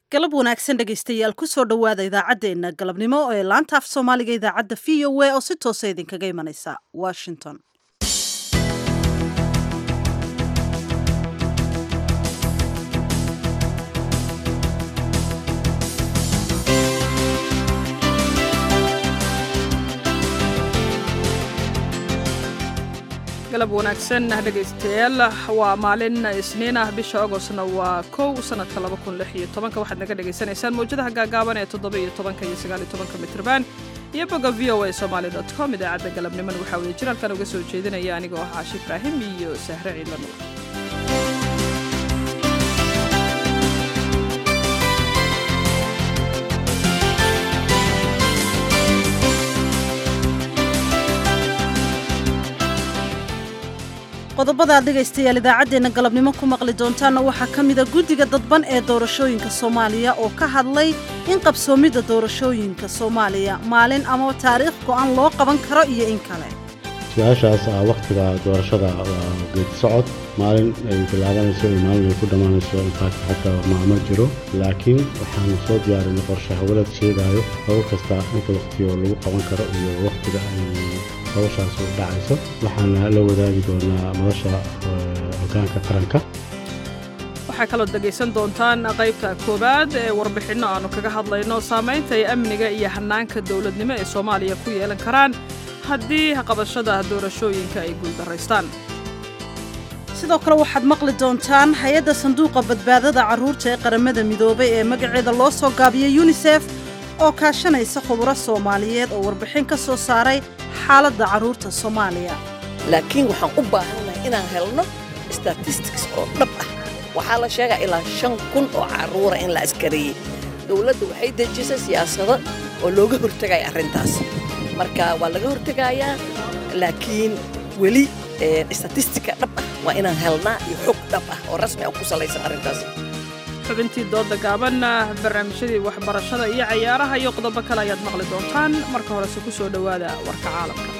galab wanaagsan dhegaystayaal kusoo dhowaada idaacaddeenna galabnimo ee laanta af soomaaliga idaacadda v o a oo si toosa idinkaga imanaysa washington galab wanaagsan dhegaystayaal waa maalin isniin ah bisha agostna waa kow sanadka laba kun lix iyo tobanka waxaad naga dhagaysanaysaan mawjadaha gaagaaban ee toddoba iyo tobanka iyo sagaal iyo tobanka mitrban iyo bogga v o a somaali dot com idaacadda galabniman waxaa wada jiraalkan uga soo jeedinaya anigoo ah caashi ibraahim iyo sahre ciidla nuur qodobada aad dhegaystayaal idaacaddeenna galabnimo ku maqli doontaanna waxaa ka mida guddiga dadban ee doorashooyinka soomaaliya oo ka hadlay in qabsoomidda doorashooyinka soomaaliya maalin ama taariikh go'an loo qaban karo iyo in kale su-aashaas ah wakhtiga doorashada waa geedi socod maalin ay bilaabanayso iyo maalin ay ku dhammaanayso infaakti xataa maamo jiro laakiin waxaanu soo diyaarinay qorshe hawlad sheegaayo hawl kasta inta wakhtigo lagu qaban karo iyo wakhtiga ay hawshaas u dhacayso waxaana la wadaagi doonaa madasha hogaanka qaranka waxaa kaloo dhegaysan doontaan qaybta koowaad ee warbixinno aannu kaga hadlayno saamaynta ay amniga iyo hannaanka dowladnimo ee soomaaliya ku yeelan karaan haddii qabashada doorashooyinka ay guuldaraystaan sidoo kale waxaad maqli doontaan hay-adda sanduuqa badbaadada carruurta ee qaramada midoobay ee magaceeda loo soo gaabiyey yunisef oo kaashanaysa khuburo soomaaliyeed oo warbixin ka soo saaray xaaladda carruurta soomaaliya laakiin waxaan u baahannahay inaan helno statistics oo dhab ah waxaa la sheegaa ilaa shan kun oo carruura in la askareeyey dowladda waxay dejisay siyaasado oo looga hortegaya arrintaas marka waa laga hortegayaa laakiin weli statistika dhab ah waa inaan helnaa iyo xog dhab ah oo rasmi ah ku salaysan arrintaas xubintii dooda gaaban barnaamijyadii waxbarashada iyo cayaaraha iyo qodobo kale ayaad maqli doontaan marka horese ku soo dhowaada warka caalamka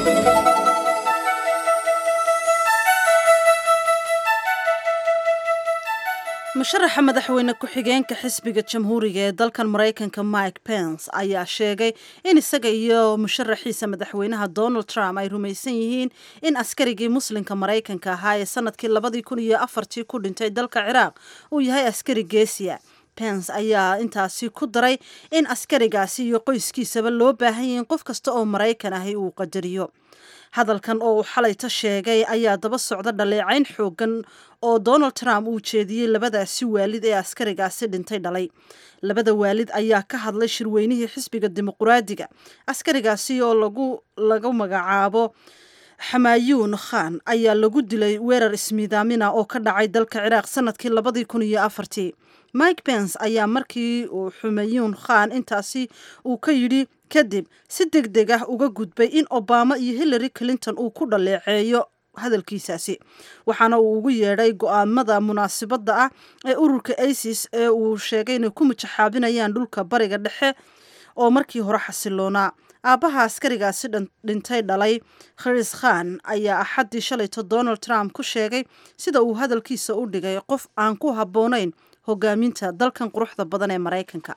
musharaxa madaxweyne ku-xigeenka xisbiga jamhuuriga ee dalkan maraykanka mike pence ayaa sheegay in isaga iyo musharaxiisa madaxweynaha donald trump ay rumaysan yihiin in askarigii muslimka maraykanka ahaa ee sanadkii labadii kun iyo afartii ku dhintay dalka ciraaq uu yahay askari geesiya pence ayaa intaasi ku daray in askarigaasi iyo qoyskiisaba loo baahan yihiin qof kasta oo maraykan ahi uu qadariyo hadalkan oo uu xalayta sheegay ayaa daba socda dhaleecayn xoogan oo donald trump uu jeediyey labadaasi waalid ee askarigaasi dhintay dhalay labada waalid ayaa ka hadlay shirweynihii xisbiga dimuquraadiga askarigaasi oo lagu lagu magacaabo xamaayuun khan ayaa lagu dilay weerar ismiidaamina oo ka dhacay dalka ciraaq sanadkii labadii kun iyo afartii mike pence ayaa markii uu xumayuun khan intaasi uu ka yidhi kadib si deg deg ah uga gudbay in obama iyo hillary clinton uu ku dhaleeceeyo hadalkiisaasi waxaana uu ugu yeedhay go-aamada munaasibadda ah ee ururka isis ee uu sheegay inay ku mujaxaabinayaan dhulka bariga dhexe oo markii hore xasiloonaa aabbaha askarigaasi dhintay dhalay khris khan ayaa axaddii shalayto donald trump ku sheegay sida uu hadalkiisa u dhigay qof aan ku habboonayn hogaaminta dalkan quruxda badan ee maraykanka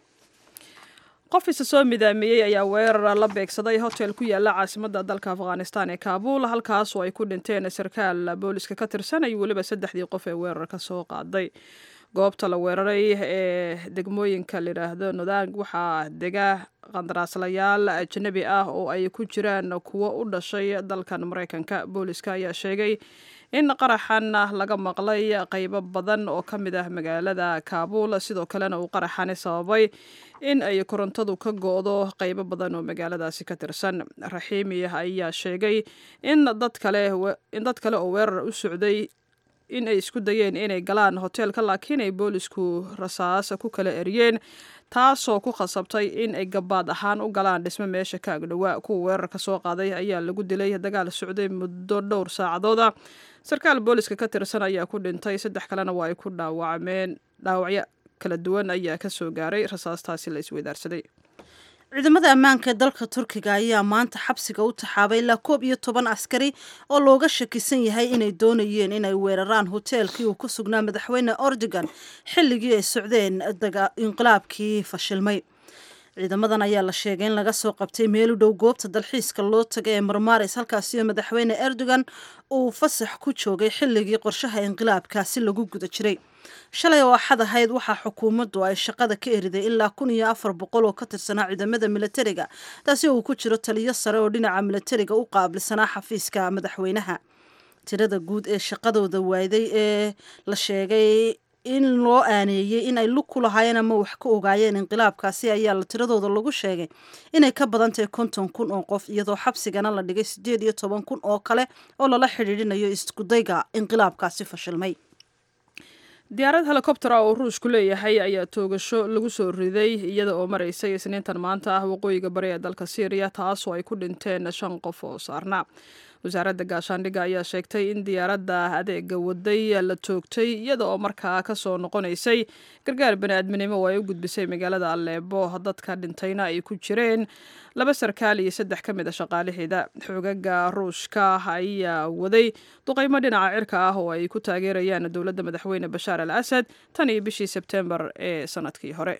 qof isa soo midaameeyey ayaa weerar la beegsaday hotel ku yaala caasimadda dalka afghanistan ee kaabuul halkaas oo ay ku dhinteen sarkaal booliska ka tirsan iyo weliba saddexdii qof ee weerar ka soo qaaday goobta la weeraray ee degmooyinka layidhaahdo nodaang waxaa dega qandaraaslayaal ajnabi ah oo ay ku jiraan kuwo u dhashay dalkan maraykanka booliska ayaa sheegay in qaraxan laga maqlay qaybo badan oo ka mid ah magaalada kaabuul sidoo kalena uu qaraxani sababay in ay korontadu ka go-do qaybo badan oo magaaladaasi ka tirsan raxiimi ayaa sheegay in dad kale in dad kale oo weerar u socday in ay isku dayeen inay galaan hoteelka laakiin ay boolisku rasaas ku kala eriyeen taasoo ku khasabtay in ay gabaad ahaan u galaan dhismo meesha ka agdhowaa kuwa weerarka soo qaaday ayaa lagu dilay dagaal socday muddo dhowr saacadooda sarkaal booliska ka tirsan ayaa ku dhintay saddex kalena waa ay ku dhaawacmeen dhaawacyo kala duwan ayaa ka soo gaaray rasaastaasi la isweydaarsaday ciidamada ammaanka ee dalka turkiga ayaa maanta xabsiga u taxaabay ilaa koob iyo toban askari oo looga shakisan yahay inay doonayeen inay weeraraan hoteelkii uu ku sugnaa madaxweyne ordogan xilligii ay socdeen inqilaabkii fashilmay ciidamadan ayaa la sheegay in laga soo qabtay meel u dhow goobta dalxiiska loo tagay ee marmaris halkaasi oo madaxweyne erdogan uu fasax ku joogay xilligii qorshaha inqilaabkaasi lagu guda jiray shalay oo axad ahayd waxaa xukuumaddu ay shaqada ka eriday ilaa kun iyo afar boqol oo ka tirsanaa ciidamada milatariga taasi oo uu ku jiro taliyo sare oo dhinaca milatariga u qaabilsanaa xafiiska madaxweynaha tirada guud ee shaqadooda waayday ee la sheegay in loo aaneeyey in ay lug ku lahaayeen ama wax ka ogaayeen inqilaabkaasi ayaa la tiradooda lagu sheegay inay ka badan tahay konton kun oo qof iyadoo xabsigana la dhigay siddeed iyo toban kun oo kale oo lala xidhiidhinayo iskudayga inqilaabkaasi fashilmay diyaarad helikobtera oo ruushku leeyahay ayaa toogasho lagu soo riday iyada oo maraysay isniintan maanta ah waqooyiga bari ee dalka syriya taasoo ay ku dhinteen shan qof oo saarnaa wasaaradda gaashaandhigga ayaa sheegtay in diyaaradda adeega waday la toogtay iyada oo markaa kasoo noqonaysay gargaar bani-aadminimo oo ay u gudbisay magaalada aleebo dadka dhintayna ay ku jireen laba sarkaal iyo saddex ka mid a shaqaalaheeda xoogaga ruushka ayaa waday duqaymo dhinaca cirka ah oo ay ku taageerayaan dowladda madaxweyne bashaar al asad tan iyo bishii sebtembar ee sanadkii hore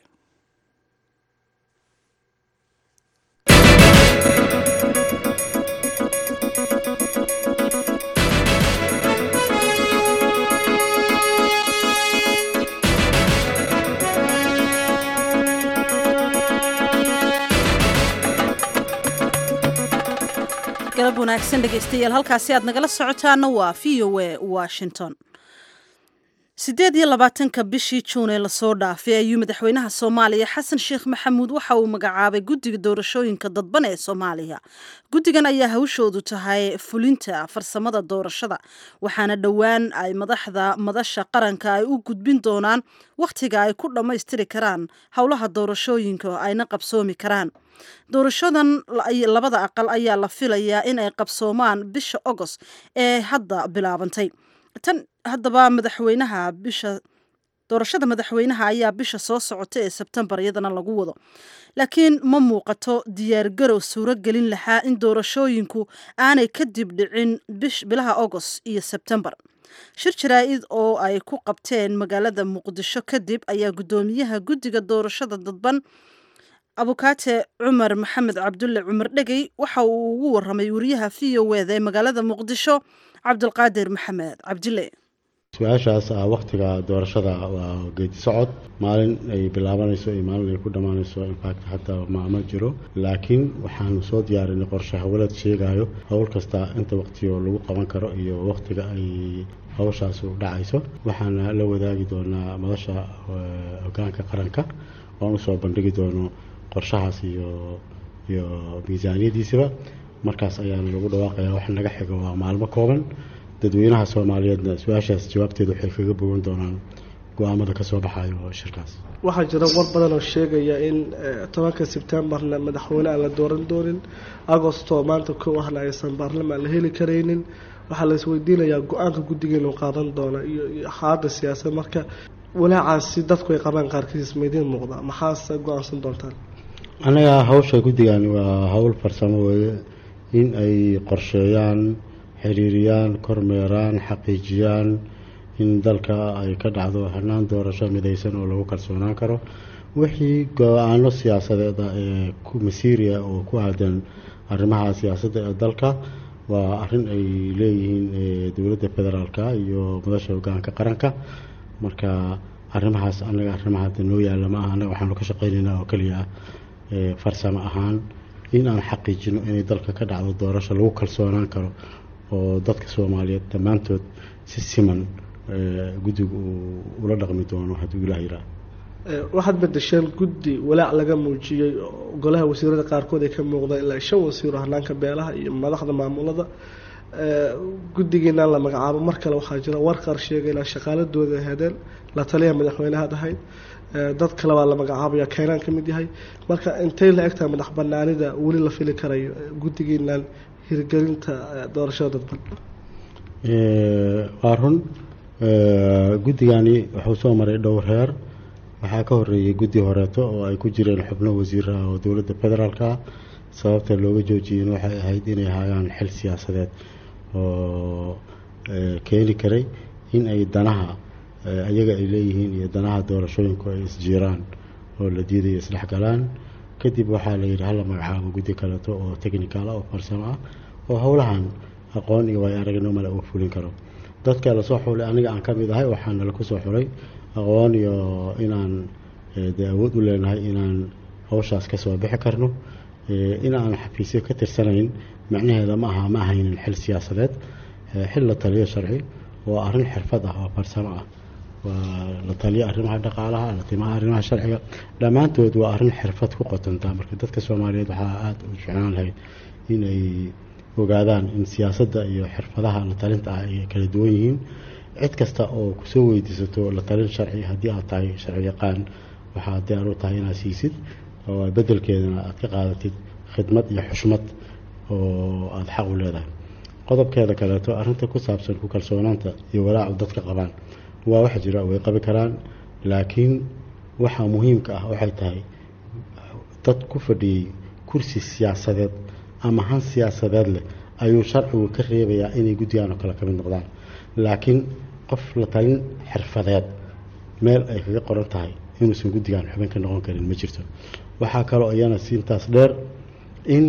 galab wanaagsan dhegaystayaal halkaasi aad nagala socotaana waa v o a washington siddeed iyo labaatanka bishii juun ee lasoo dhaafay ayuu madaxweynaha soomaaliya xasan sheekh maxamuud waxa uu magacaabay guddiga doorashooyinka dadban ee soomaaliya guddigan ayaa hawshoodu tahay fulinta farsamada doorashada waxaana dhowaan ay madaxda madasha qaranka ay u gudbin doonaan wakhtiga ay ku dhammaystiri karaan howlaha doorashooyinka ayna qabsoomi karaan doorashadan labada aqal ayaa la filayaa in ay qabsoomaan bisha ogost ee hadda bilaabantay tan haddaba madaxweynaha bisha doorashada madaxweynaha ayaa bisha soo socota ee sebtembar iyadana lagu wado laakiin ma muuqato diyaargarow suuro gelin lahaa in doorashooyinku aanay kadib dhicin bilaha ogost iyo sebtembar shir jaraa-id oo ay ku qabteen magaalada muqdisho kadib ayaa guddoomiyaha guddiga doorashada dadban abukaate cumar maxamed cabdulle cumar dhegey waxa uu ugu waramay wariyaha v o eda ee magaalada muqdisho cabdulqaadir maxamed cabdille su-aashaas ah wakhtiga doorashada waa geedi socod maalin ay bilaabanayso iyo maalin ay ku dhammaanayso infact xataa maama jiro laakiin waxaanu soo diyaarinay qorshe hawlad sheegayo howl kasta inta waqtiyo lagu qaban karo iyo wakhtiga ay hawshaas u dhacayso waxaana la wadaagi doonaa madasha hogaanka qaranka oan usoo bandhigi doono qorshahaas iyo iyo miisaaniyadiisaba markaas ayaana lagu dhawaaqaya wax naga xigo waa maalmo kooban dadweynaha soomaaliyeedna su-aashaas jawaabteeda waxay kaga bogan doonaan go-aamada ka soo baxayo shirkaas waxaa jira war badan oo sheegaya in tobanka sebtembarna madaxweyne aan la dooran doonin agostoo maanta kow ahna aysan baarlamaan la heli karaynin waxaa la isweydiinayaa go-aanka guddigeenu qaadan doona iyo xaalada siyaasad marka walaacaasi dadku ay qabaan qaarkiis maidiin muuqda maxaase go-aansan doontaan anaga hawsha guddigan waa howl farsamo weeye in ay qorsheeyaan xiriiriyaan kormeeraan xaqiijiyaan in dalka ay ka dhacdo xirnaan doorasho midaysan oo lagu kalsoonaan karo wixii go-aano siyaasadeeda ee masiiriya oo ku aadan arrimaha siyaasadda ee dalka waa arrin ay leeyihiin dowladda federaalka iyo madasha hogaanka qaranka marka arrimahaas anaga arrimaha hadda noo yaalla ma aha anaga waxaanu ka shaqaynaynaa oo keliya ah farsamo ahaan in aan xaqiijino inay dalka ka dhacdo doorasho lagu kalsoonaan karo oo dadka soomaaliyeed dhammaantood si siman guddigu uu ula dhaqmi doono hadduu ilaah yiraa waxaad bedesheen guddi walaac laga muujiyey golaha wasiirada qaarkood ay ka muuqdaan ilaa shan wasiiro hanaanka beelaha iyo madaxda maamulada guddigiinaan la magacaabo mar kale waxaa jira war qaar sheegay ilaa shaqaaladooda hadeen la taliya madaxweynehaad ahayd dad kale baa la magacaabaya keenaan ka mid yahay marka intay la egtahay madax banaanida weli la fili karayo guddigiinaan hirgelinta doorashada dadban waa run guddigani wuxuu soo maray dhowr heer waxaa ka horeeyey guddi horeeto oo ay ku jireen xubno wasiiraha oo dowladda federaalka ah sababta looga joojiyeen waxay ahayd inay hayaan xil siyaasadeed oo keeni karay in ay danaha ayaga ay leeyihiin iyo danaha doorashooyinku ay isjiiraan oo la diidayo isdhexgalaan kadib waxaa la yidhi hala magacaabo guddi kaleeto oo technical ah oo farsamo ah oo howlahan aqoon iyo waayo aragnimo male uu fulin karo dadka lasoo xulay aniga aan ka mid ahay waxaana laku soo xulay aqoon iyo inaan dee awood u leenahay inaan hawshaas ka soo bixi karno in aan xafiisyo ka tirsanayn macnaheeda ma aha ma ahaynin xil siyaasadeed xil la taliyo sharci waa arrin xirfad ah oo farsamo ah waa la taliyo arrimaha dhaqaalaha la timaha arrimaha sharciga dhammaantood waa arrin xirfad ku qotontaa marka dadka soomaaliyeed waxaa aada u jeclaan lahayd inay ogaadaan in siyaasadda iyo xirfadaha la talinta ah ay kala duwan yihiin cid kasta oo kusoo weydiisato la talin sharci haddii aad tahay sharci yaqaan waxaad diyaar u tahay inaad siisid oo bedelkeedana aad ka qaadatid khidmad iyo xushmad oo aada xaq u leedahay qodobkeeda kaleeto arrinta ku saabsan ku kalsoonaanta iyo walaacu dadka qabaan waa wax jira way qabi karaan laakiin waxaa muhiimka ah waxay tahay dad ku fadhiyey kursi siyaasadeed ama han siyaasadeed leh ayuu sharcigu ka reebayaa inay guddigan oo kale ka mid noqdaan laakiin qof la talin xirfadeed meel ay kaga qoran tahay inuusan guddigan xubin ka noqon karin ma jirto waxaa kaloo iyana siintaas dheer in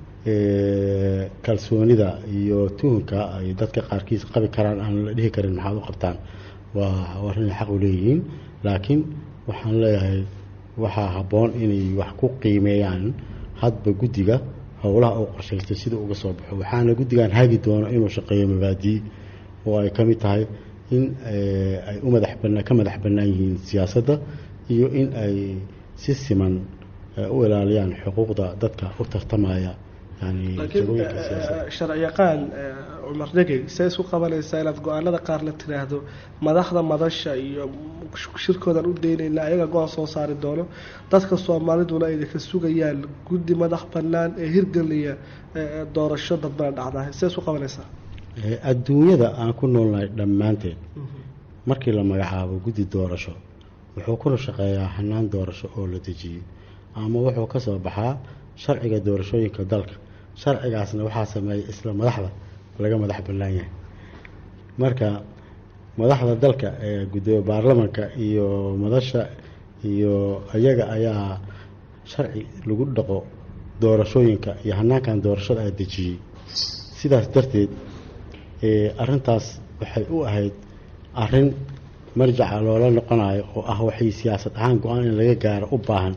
kalsoonida iyo tuhunka ay dadka qaarkiis qabi karaan aan la dhihi karin maxaad u qabtaan waa arrin xaq u leeyihiin laakiin waxaan leeyahay waxaa habboon inay wax ku qiimeeyaan hadba guddiga howlaha uu qorshaystay sida uga soo baxo waxaana guddigan hagi doono inuu shaqeeyo mabaadii oo ay ka mid tahay in ay u madax bana ka madax bannaan yihiin siyaasadda iyo in ay si siman u ilaaliyaan xuquuqda dadka u tartamaya laakiin sharci yaqaan cumar dhegey see isku qabanaysaa inaad go-aanada qaar la tiraahdo madaxda madasha iyo shirkoodan u daynayna ayaga go-aan soo saari doono dadka soomaaliduna ayna ka sugayaan guddi madax bannaan ee hirgeliya doorasho dadbana dhacdaa see isku qabanaysaa adduunyada aan ku noolnahay dhammaanteed markii la magacaabo guddi doorasho wuxuu kuna shaqeeyaa hanaan doorasho oo la dejiyey ama wuxuu ka soo baxaa sharciga doorashooyinka dalka sharcigaasna waxaa sameeyay isla madaxda laga madax bannaan yahay marka madaxda dalka ee gudoomiye baarlamanka iyo madasha iyo ayaga ayaa sharci lagu dhaqo doorashooyinka iyo hanaankan doorashada a dejiyey sidaas darteed arintaas waxay u ahayd arin marjaca loola noqonayo oo ah waxay siyaasad ahaan go-aan in laga gaaro u baahan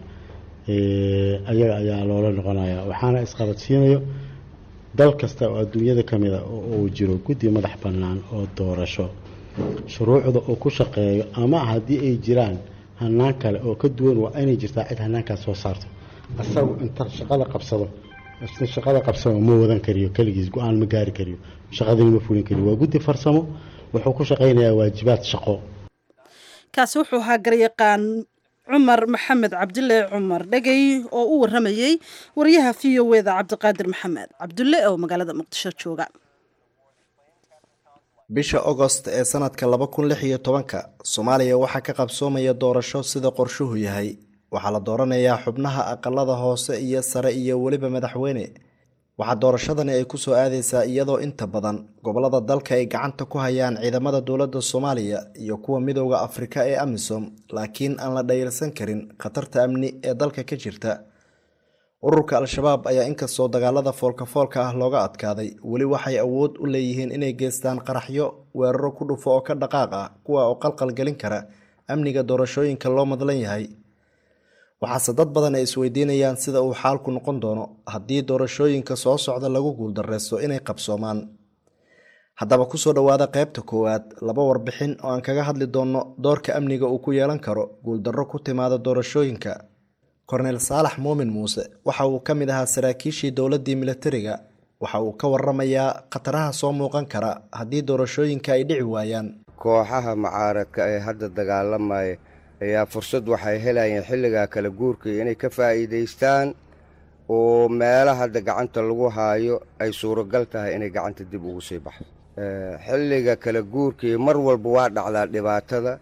ayaga ayaa loola noqonaya waxaana isqabadsiinayo dal kasta oo adduunyada ka mida oo uu jiro guddi madax bannaan oo doorasho shuruucda uu ku shaqeeyo ama haddii ay jiraan hanaan kale oo ka duwan waa inay jirtaa cid hanaankaas soo saarto asagu inta shaqada qabsado shaqada qabsado ma wadan kariyo keligiis go-aan ma gaari kariyo shaqadina ma fulin kariyo waa guddi farsamo wuxuu ku shaqaynayaa waajibaad shaqo kaasi wuxuu ahaa garyaqaan cumar maxamed cabdille cumar dhegey oo u waramayey wariyaha v o eda cabdiqaadir maxamed cabdulle oo magaalada muqdisho jooga bisha agost ee sanadka laba kun lix iyo tobanka soomaaliya waxaa ka qabsoomaya doorasho sida qorshuhu yahay waxaa la dooranayaa xubnaha aqalada hoose iyo sare iyo weliba madaxweyne waxaa doorashadani ay kusoo aadeysaa iyadoo inta badan gobolada dalka ay gacanta ku hayaan ciidamada dowladda soomaaliya iyo kuwa midooda afrika ee amisom laakiin aan la dhayalsan karin khatarta amni ee dalka ka jirta ururka al-shabaab ayaa inkastoo dagaalada foolka-foolka ah looga adkaaday weli waxay awood u leeyihiin inay geystaan qaraxyo weeraro ku dhufo oo ka dhaqaaq ah kuwa oo qalqal gelin kara amniga doorashooyinka loo madlan yahay waxaase dad badan ay isweydiinayaan sida uu xaalku noqon doono haddii doorashooyinka soo socda lagu guuldareysto inay qabsoomaan haddaba kusoo dhowaada qaybta koowaad laba warbixin oo aan kaga hadli doonno doorka amniga uu ku yeelan karo guuldarro ku timaada doorashooyinka korneyl saalax muumin muuse waxa uu ka mid ahaa saraakiishii dowladdii militariga waxa uu ka waramayaa khataraha soo muuqan kara haddii doorashooyinka ay dhici waayaan kooxaha mucaaradka ee hadda dagaalamaya ayaa fursad waxay helayeen xilligaa kala guurkii inay ka faa'iidaystaan oo meela hadda gacanta lagu haayo ay suuragal tahay inay gacanta dib ugu sii baxdo xilliga kala guurkii mar walba waa dhacdaa dhibaatada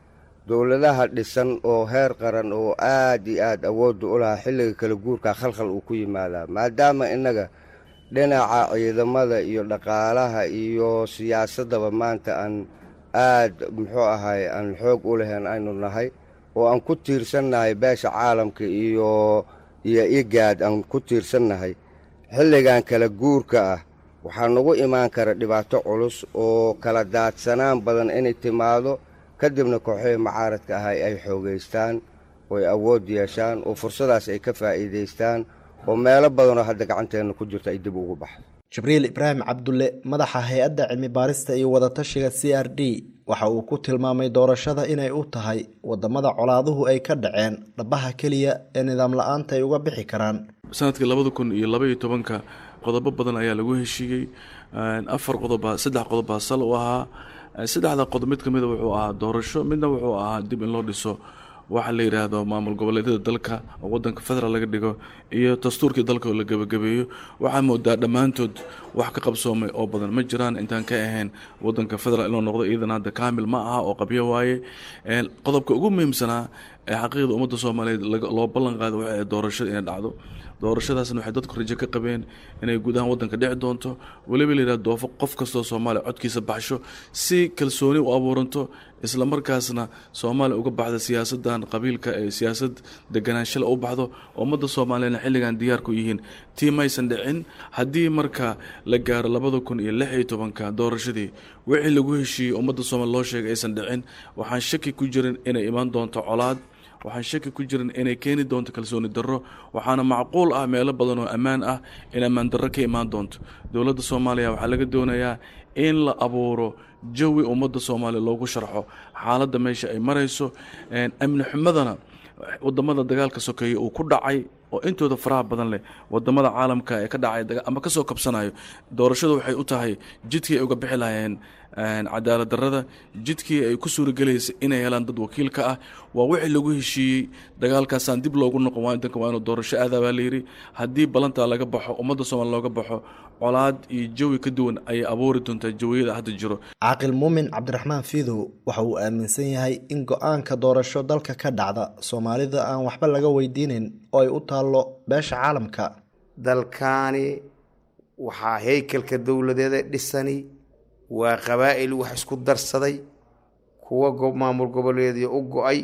dowladaha dhisan oo heer qaran oo aad iyo aad awoodda u lahaa xilliga kala guurka khalkhal uu ku yimaadaa maadaama innaga dhinaca ciidamada iyo dhaqaalaha iyo siyaasaddaba maanta aan aad muxuu ahay aan xoog u lahayn aynu nahay oo aan ku tiirsannahay beesha caalamka iyo iyo igaad aan ku tiirsannahay xilligan kala guurka ah waxaa nagu imaan kara dhibaato culus oo kala daadsanaan badan inay timaado kadibna kooxihii macaaradka ahay ay xoogaystaan oo ay awood yeeshaan oo fursadaas ay ka faa'iidaystaan oo meelo badanoo hadda gacanteenna ku jirto ay dib ugu baxdo jibriil ibraahim cabdulle madaxa hay-adda cilmi baarista iyo wadatashiga c r d waxa uu ku tilmaamay doorashada inay u tahay wadamada colaaduhu ay ka dhaceen dhabaha keliya ee nidaam la-aanta ay uga bixi karaan sanadkii labada kun iyo labaiyo tobanka qodobo badan ayaa lagu heshiiyey afar qodoba saddex qodobbaa sal u ahaa saddexda qodob mid ka mida wuxuu ahaa doorasho midna wuxuu ahaa dib in loo dhiso waxa la yidhaahdo maamul goboleedyada dalka oo wadanka federaal laga dhigo iyo dastuurkii dalka oo la gebagabeeyo waxaa moodaa dhammaantood wax ka qabsoomay oo badan ma jiraan intaan ka ahayn wadanka federaal inuu noqdo iyadana hadda kaamil ma aha oo qabyo waaye qodobka ugu muhiimsanaa ee xaqiiqda ummadda soomaaliyeed loo ballan qaada waxay doorashada inay dhacdo doorashadaasna waxay dadku rajo ka qabeen inay guud ahaan wadanka dhici doonto weliba la yidhahdo doofo qof kastoo soomaaliya codkiisa baxsho si kalsooni u abuuranto isla markaasna soomaaliya uga baxda siyaasadan qabiilka ee siyaasad deganaanshala u baxdo ummadda soomaaliyana xilligan diyaar ku yihiin tii maysan dhicin haddii marka la gaaro labada kun iyo lix iyo tobanka doorashadii wixii lagu heshiiyey ummadda soomaaliya loo sheegay aysan dhicin waxaan shaki ku jirin inay imaan doonto colaad waxaan shaki ku jirin inay keeni doonto kalsooni darro waxaana macquul ah meelo badan oo ammaan ah in ammaan darro ka imaan doonto dowladda soomaaliya waxaa laga doonayaa in la abuuro jawi ummadda soomaaliya loogu sharxo xaaladda meesha ay marayso amni xumadana wadamada dagaalka sokeeye uu ku dhacay oo intooda faraha badan leh wadamada caalamka ee ka dhacay ama kasoo kabsanayo doorashadu waxay u tahay jidkii ay uga bixi lahayeen cadaalad darrada jidkii ay ku suuragelaysay inay helaan dad wakiilka ah waa wixii lagu heshiiyey dagaalkaasaan dib loogu noqon wadanka waa inuu doorasho aadaa baa layidhi haddii ballantaa laga baxo ummadda soomaaliya looga baxo colaad iyo jawi ka duwan ayay abuuri doontaa jawiyada hadda jiro caaqil muumin cabdiraxmaan fiidow waxa uu aaminsan yahay in go-aanka doorasho dalka ka dhacda soomaalida aan waxba laga weydiinin oo ay u taallo beesha caalamka dalkaani waxaa haykalka dowladeeda dhisani waa qabaa'il wax isku darsaday kuwa maamul goboleedyo u go-ay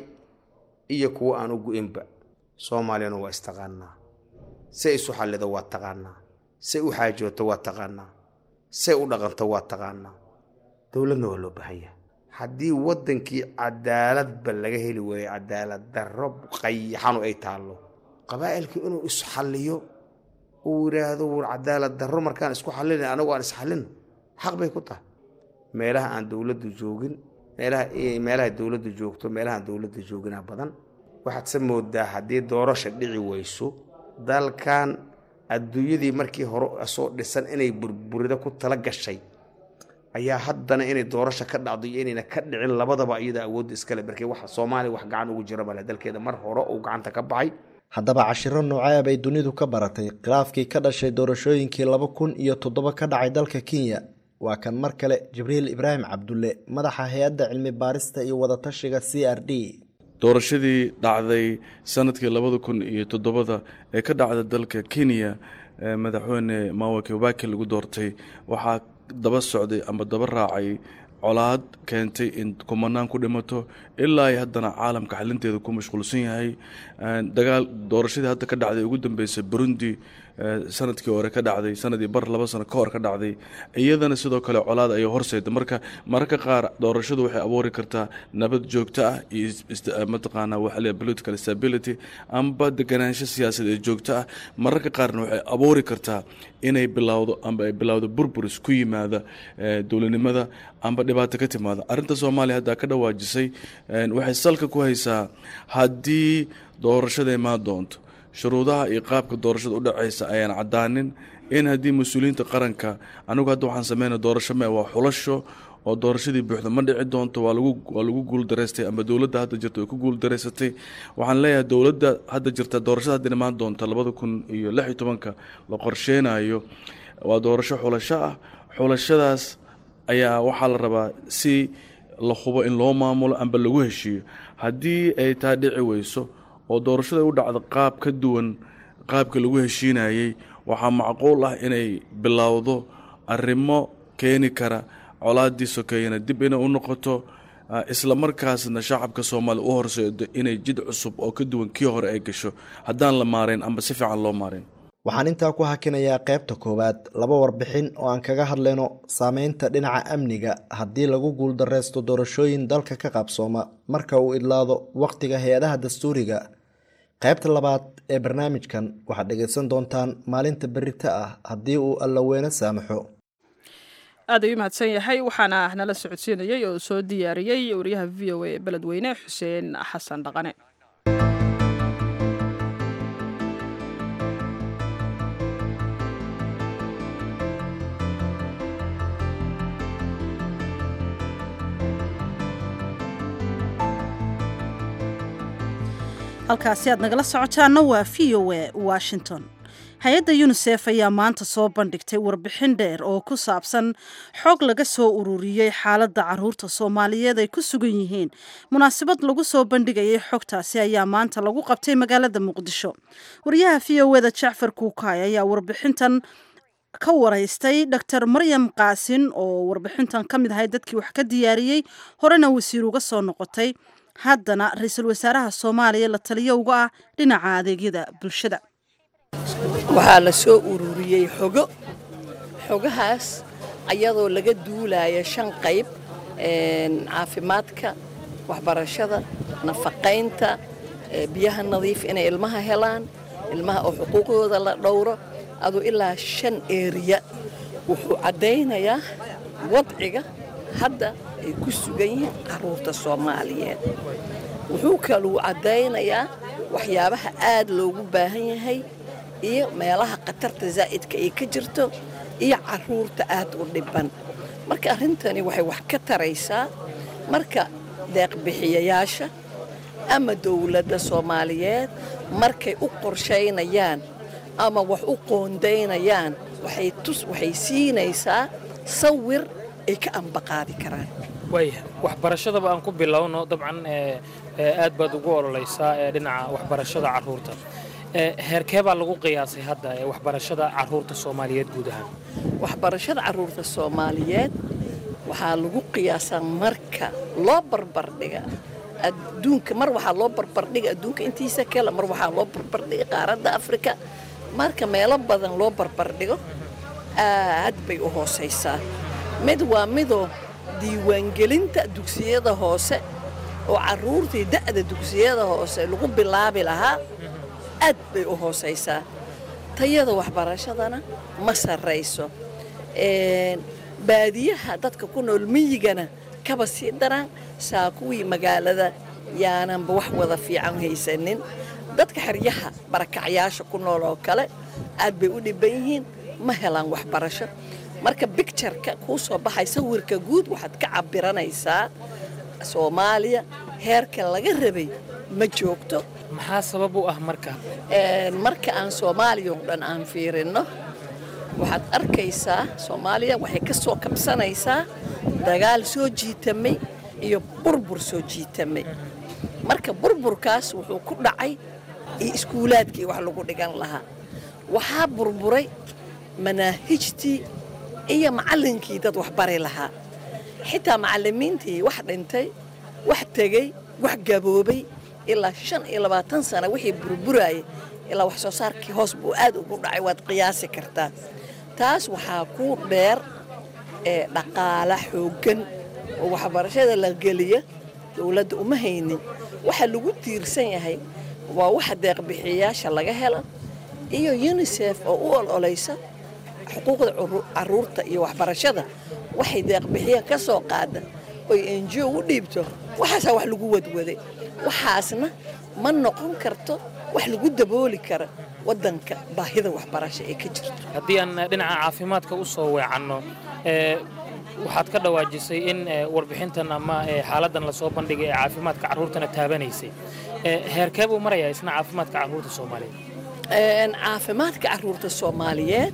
iyo kuwa aan u go-inba soomaaliyana waa istaqaanaa say isu xallido waa taqaanaa say u xaajooto waa taqaanaa say u dhaqanto waa taqaanaa dowladna waa loo baahan yahay haddii waddankii cadaaladba laga heli waayo cadaalad darro qayaxanu ay taallo qabaa'ilkii inuu isxalliyo uu yidhaahdo war cadaalad darro markaan isku xallina anagu aan isxallino xaq bay ku tahay meelaha aan dowladdu joogin meelaha meelaha dowladdu joogto meelahaan dowladda jooginaa badan waxaad se moodaa haddii doorasha dhici weyso dalkan adduunyadii markii hore soo dhisan inay burburida ku tala gashay ayaa haddana inay doorasha ka dhacdo iyo inayna ka dhicin labadaba iyada awoodda iskale markii waxa soomaaliya wax gacan ugu jira male dalkeeda mar hore uu gacanta ka baxay haddaba cashiro nooceeb ay dunidu ka baratay khilaafkii ka dhashay doorashooyinkii laba kun iyo toddoba ka dhacay dalka kenya waa kan mar kale jibriil ibraahim cabdulle madaxa hay-adda cilmi baarista iyo wadatashiga c r d doorashadii dhacday sanadkii labada kun iyo toddobada ee ka dhacda dalka kenya madaxweyne mawa kibaki lagu doortay waxaa daba socday ama daba raacay colaad keentay in kumanaan ku dhimato ilaa ay haddana caalamka xalinteeda ku mashquulsan yahay dagaal doorashadii hadda ka dhacday ugu dambeysay burundi sanadkii hore ka dhacday sanadii bar laba sano ka hor ka dhacday iyadana sidoo kale colaad ayay horseyda marka mararka qaar doorashadu waxay abuuri kartaa nabad joogto ah iyo mataqaanaa waxaa political stability amba deganaansho siyaasadeed joogto ah mararka qaarna waxay abuuri kartaa inay bilowdo amba ay bilowdo burburis ku yimaada dowladnimada amba dhibaato ka timaada arrinta soomaaliya hadda ka dhawaajisay waxay salka ku haysaa haddii doorashada imaan doonto shuruudaha iyo qaabka doorashada udhacaysa ayaan cadaanin in haddii mas-uuliyiinta qaranka anigu hadda waxaan sameyna doorasho me waa xulasho oo doorashadii buuxda ma dhici doonto waa lagu waa lagu guuldaraystay ama dowladda hadda jirta way ku guuldaraysatay waxaan leeyahay dowladda hadda jirta doorashada hadda imaan doonta labada kun iyo lix iyo tobanka la qorsheynayo waa doorasho xulasho ah xulashadaas ayaa waxaa la rabaa si la hubo in loo maamulo amba lagu heshiiyo haddii ay taa dhici weyso oo doorashada u dhacdo qaab ka duwan qaabka lagu heshiinayey waxaa macquul ah inay bilowdo arrimo keeni kara colaadii sokeeyana dib inay u noqoto isla markaasna shacabka soomaaliya u horseedo inay jid cusub oo ka duwan kii hore ay gasho haddaan la maarayn amba si fiican loo maarayn waxaan intaa ku hakinayaa qaybta koowaad laba warbixin oo aan kaga hadlayno saameynta dhinaca amniga haddii lagu guuldareysto doorashooyin dalka ka qaabsooma marka uu idlaado wakhtiga hay-adaha dastuuriga qaybta labaad ee barnaamijkan waxaad dhegaysan doontaan maalinta berita ah haddii uu allaweyne saamaxo aad ayuu mahadsan yahay waxaana nala socodsiinayey oo soo diyaariyey wariyaha v o a ee beledweyne xuseen xasan dhaqane halkaasi aad nagala socotaana waa v o a washington hay-adda yunisef ayaa maanta soo bandhigtay warbixin dheer oo ku saabsan xog laga soo ururiyey xaaladda caruurta soomaaliyeed ay ku sugan yihiin munaasabad lagu soo bandhigayay xogtaasi ayaa maanta lagu qabtay magaalada muqdisho wariyaha v o eda jacfar kuukaay ayaa warbixintan ka waraystay dor maryam qaasin oo warbixintan ka mid ahay dadkii wax ka diyaariyey horena wasiir uga soo noqotay haddana ra-iisul wasaaraha soomaaliya la taliyo uga ah dhinaca adeegyada bulshada waxaa la soo ururiyey xogo xogahaas ayadoo laga duulaya shan qayb caafimaadka waxbarashada nafaqaynta biyaha nadiif inay ilmaha helaan ilmaha oo xuquuqdooda la dhowro aduu ilaa shan eeriya wuxuu caddaynayaa wadciga hadda ay ku sugan yihiin carruurta soomaaliyeed wuxuu kaluu caddaynayaa waxyaabaha aad loogu baahan yahay iyo meelaha khatarta zaa'idka ay ka jirto iyo carruurta aad u dhibban marka arrintani waxay wax ka taraysaa marka deeqbixiyayaasha ama dowladda soomaaliyeed markay u qorshaynayaan ama wax u qoondaynayaan waxay tus waxay siinaysaa sawir ay ka ambaqaadi karaan waaya waxbarashadaba aan ku bilowno dabcan aad baad ugu ololaysaa ee dhinaca waxbarashada carruurta heerkee baa lagu qiyaasay hadda ee waxbarashada carruurta soomaaliyeed guud ahaan waxbarashada carruurta soomaaliyeed waxaa lagu qiyaasaa marka loo barbardhiga adduunka mar waxaa loo barbardhiga adduunka intiisa kale mar waxaa loo barbardhiga qaaradda afrika marka meelo badan loo barbardhigo aad bay u hoosaysaa mid waa midoo diiwaangelinta dugsiyada hoose oo carruurtii da'da dugsiyada hoose lagu bilaabi lahaa aad bay u hoosaysaa tayada waxbarashadana ma sarrayso baadiyaha dadka ku nool miyigana kaba sii daraan saa kuwii magaalada yaananba wax wada fiican haysanin dadka xeryaha barakacyaasha ku nool oo kale aad bay u dhibban yihiin ma helaan waxbarasho marka bictureka kuu soo baxay sawirka guud waxaad ka cabbiranaysaa soomaaliya heerka laga rabay ma joogto maxaa sabab u ah marka marka aan soomaaliya oo dhan aan fiirinno waxaad arkaysaa soomaaliya waxay ka soo kabsanaysaa dagaal soo jiitamay iyo burbur soo jiitamay marka burburkaas wuxuu ku dhacay iyo iskuulaadkii wax lagu dhigan lahaa waxaa burburay manaahijtii iyo macallinkii dad wax bari lahaa xitaa macallimiintii wax dhintay wax tegey wax gaboobay ilaa shan iyo labaatan sana wixii burburayay ilaa wax soo saarkii hoos buu aad ugu dhacay waad qiyaasi kartaa taas waxaa ku dheer ee dhaqaala xooggan oo waxbarashada la geliya dowladda uma haynin waxa lagu tiirsan yahay waa waxa deeqbixiyayaasha laga helo iyo unisef oo u ololaysa xuquuqda carruurta iyo waxbarashada waxay deeqbixiya ka soo qaada oy enjiyo u dhiibto waxaasaa wax lagu wadwaday waxaasna ma noqon karto wax lagu dabooli kara waddanka baahida waxbarasho ee ka jirto haddii aan dhinaca caafimaadka u soo weecanno waxaad ka dhawaajisay in warbixintan ama xaaladdan lasoo bandhigay ee caafimaadka carruurtana taabanaysay heerkee buu marayaa isna caafimaadka carruurta soomaaliyeed caafimaadka carruurta soomaaliyeed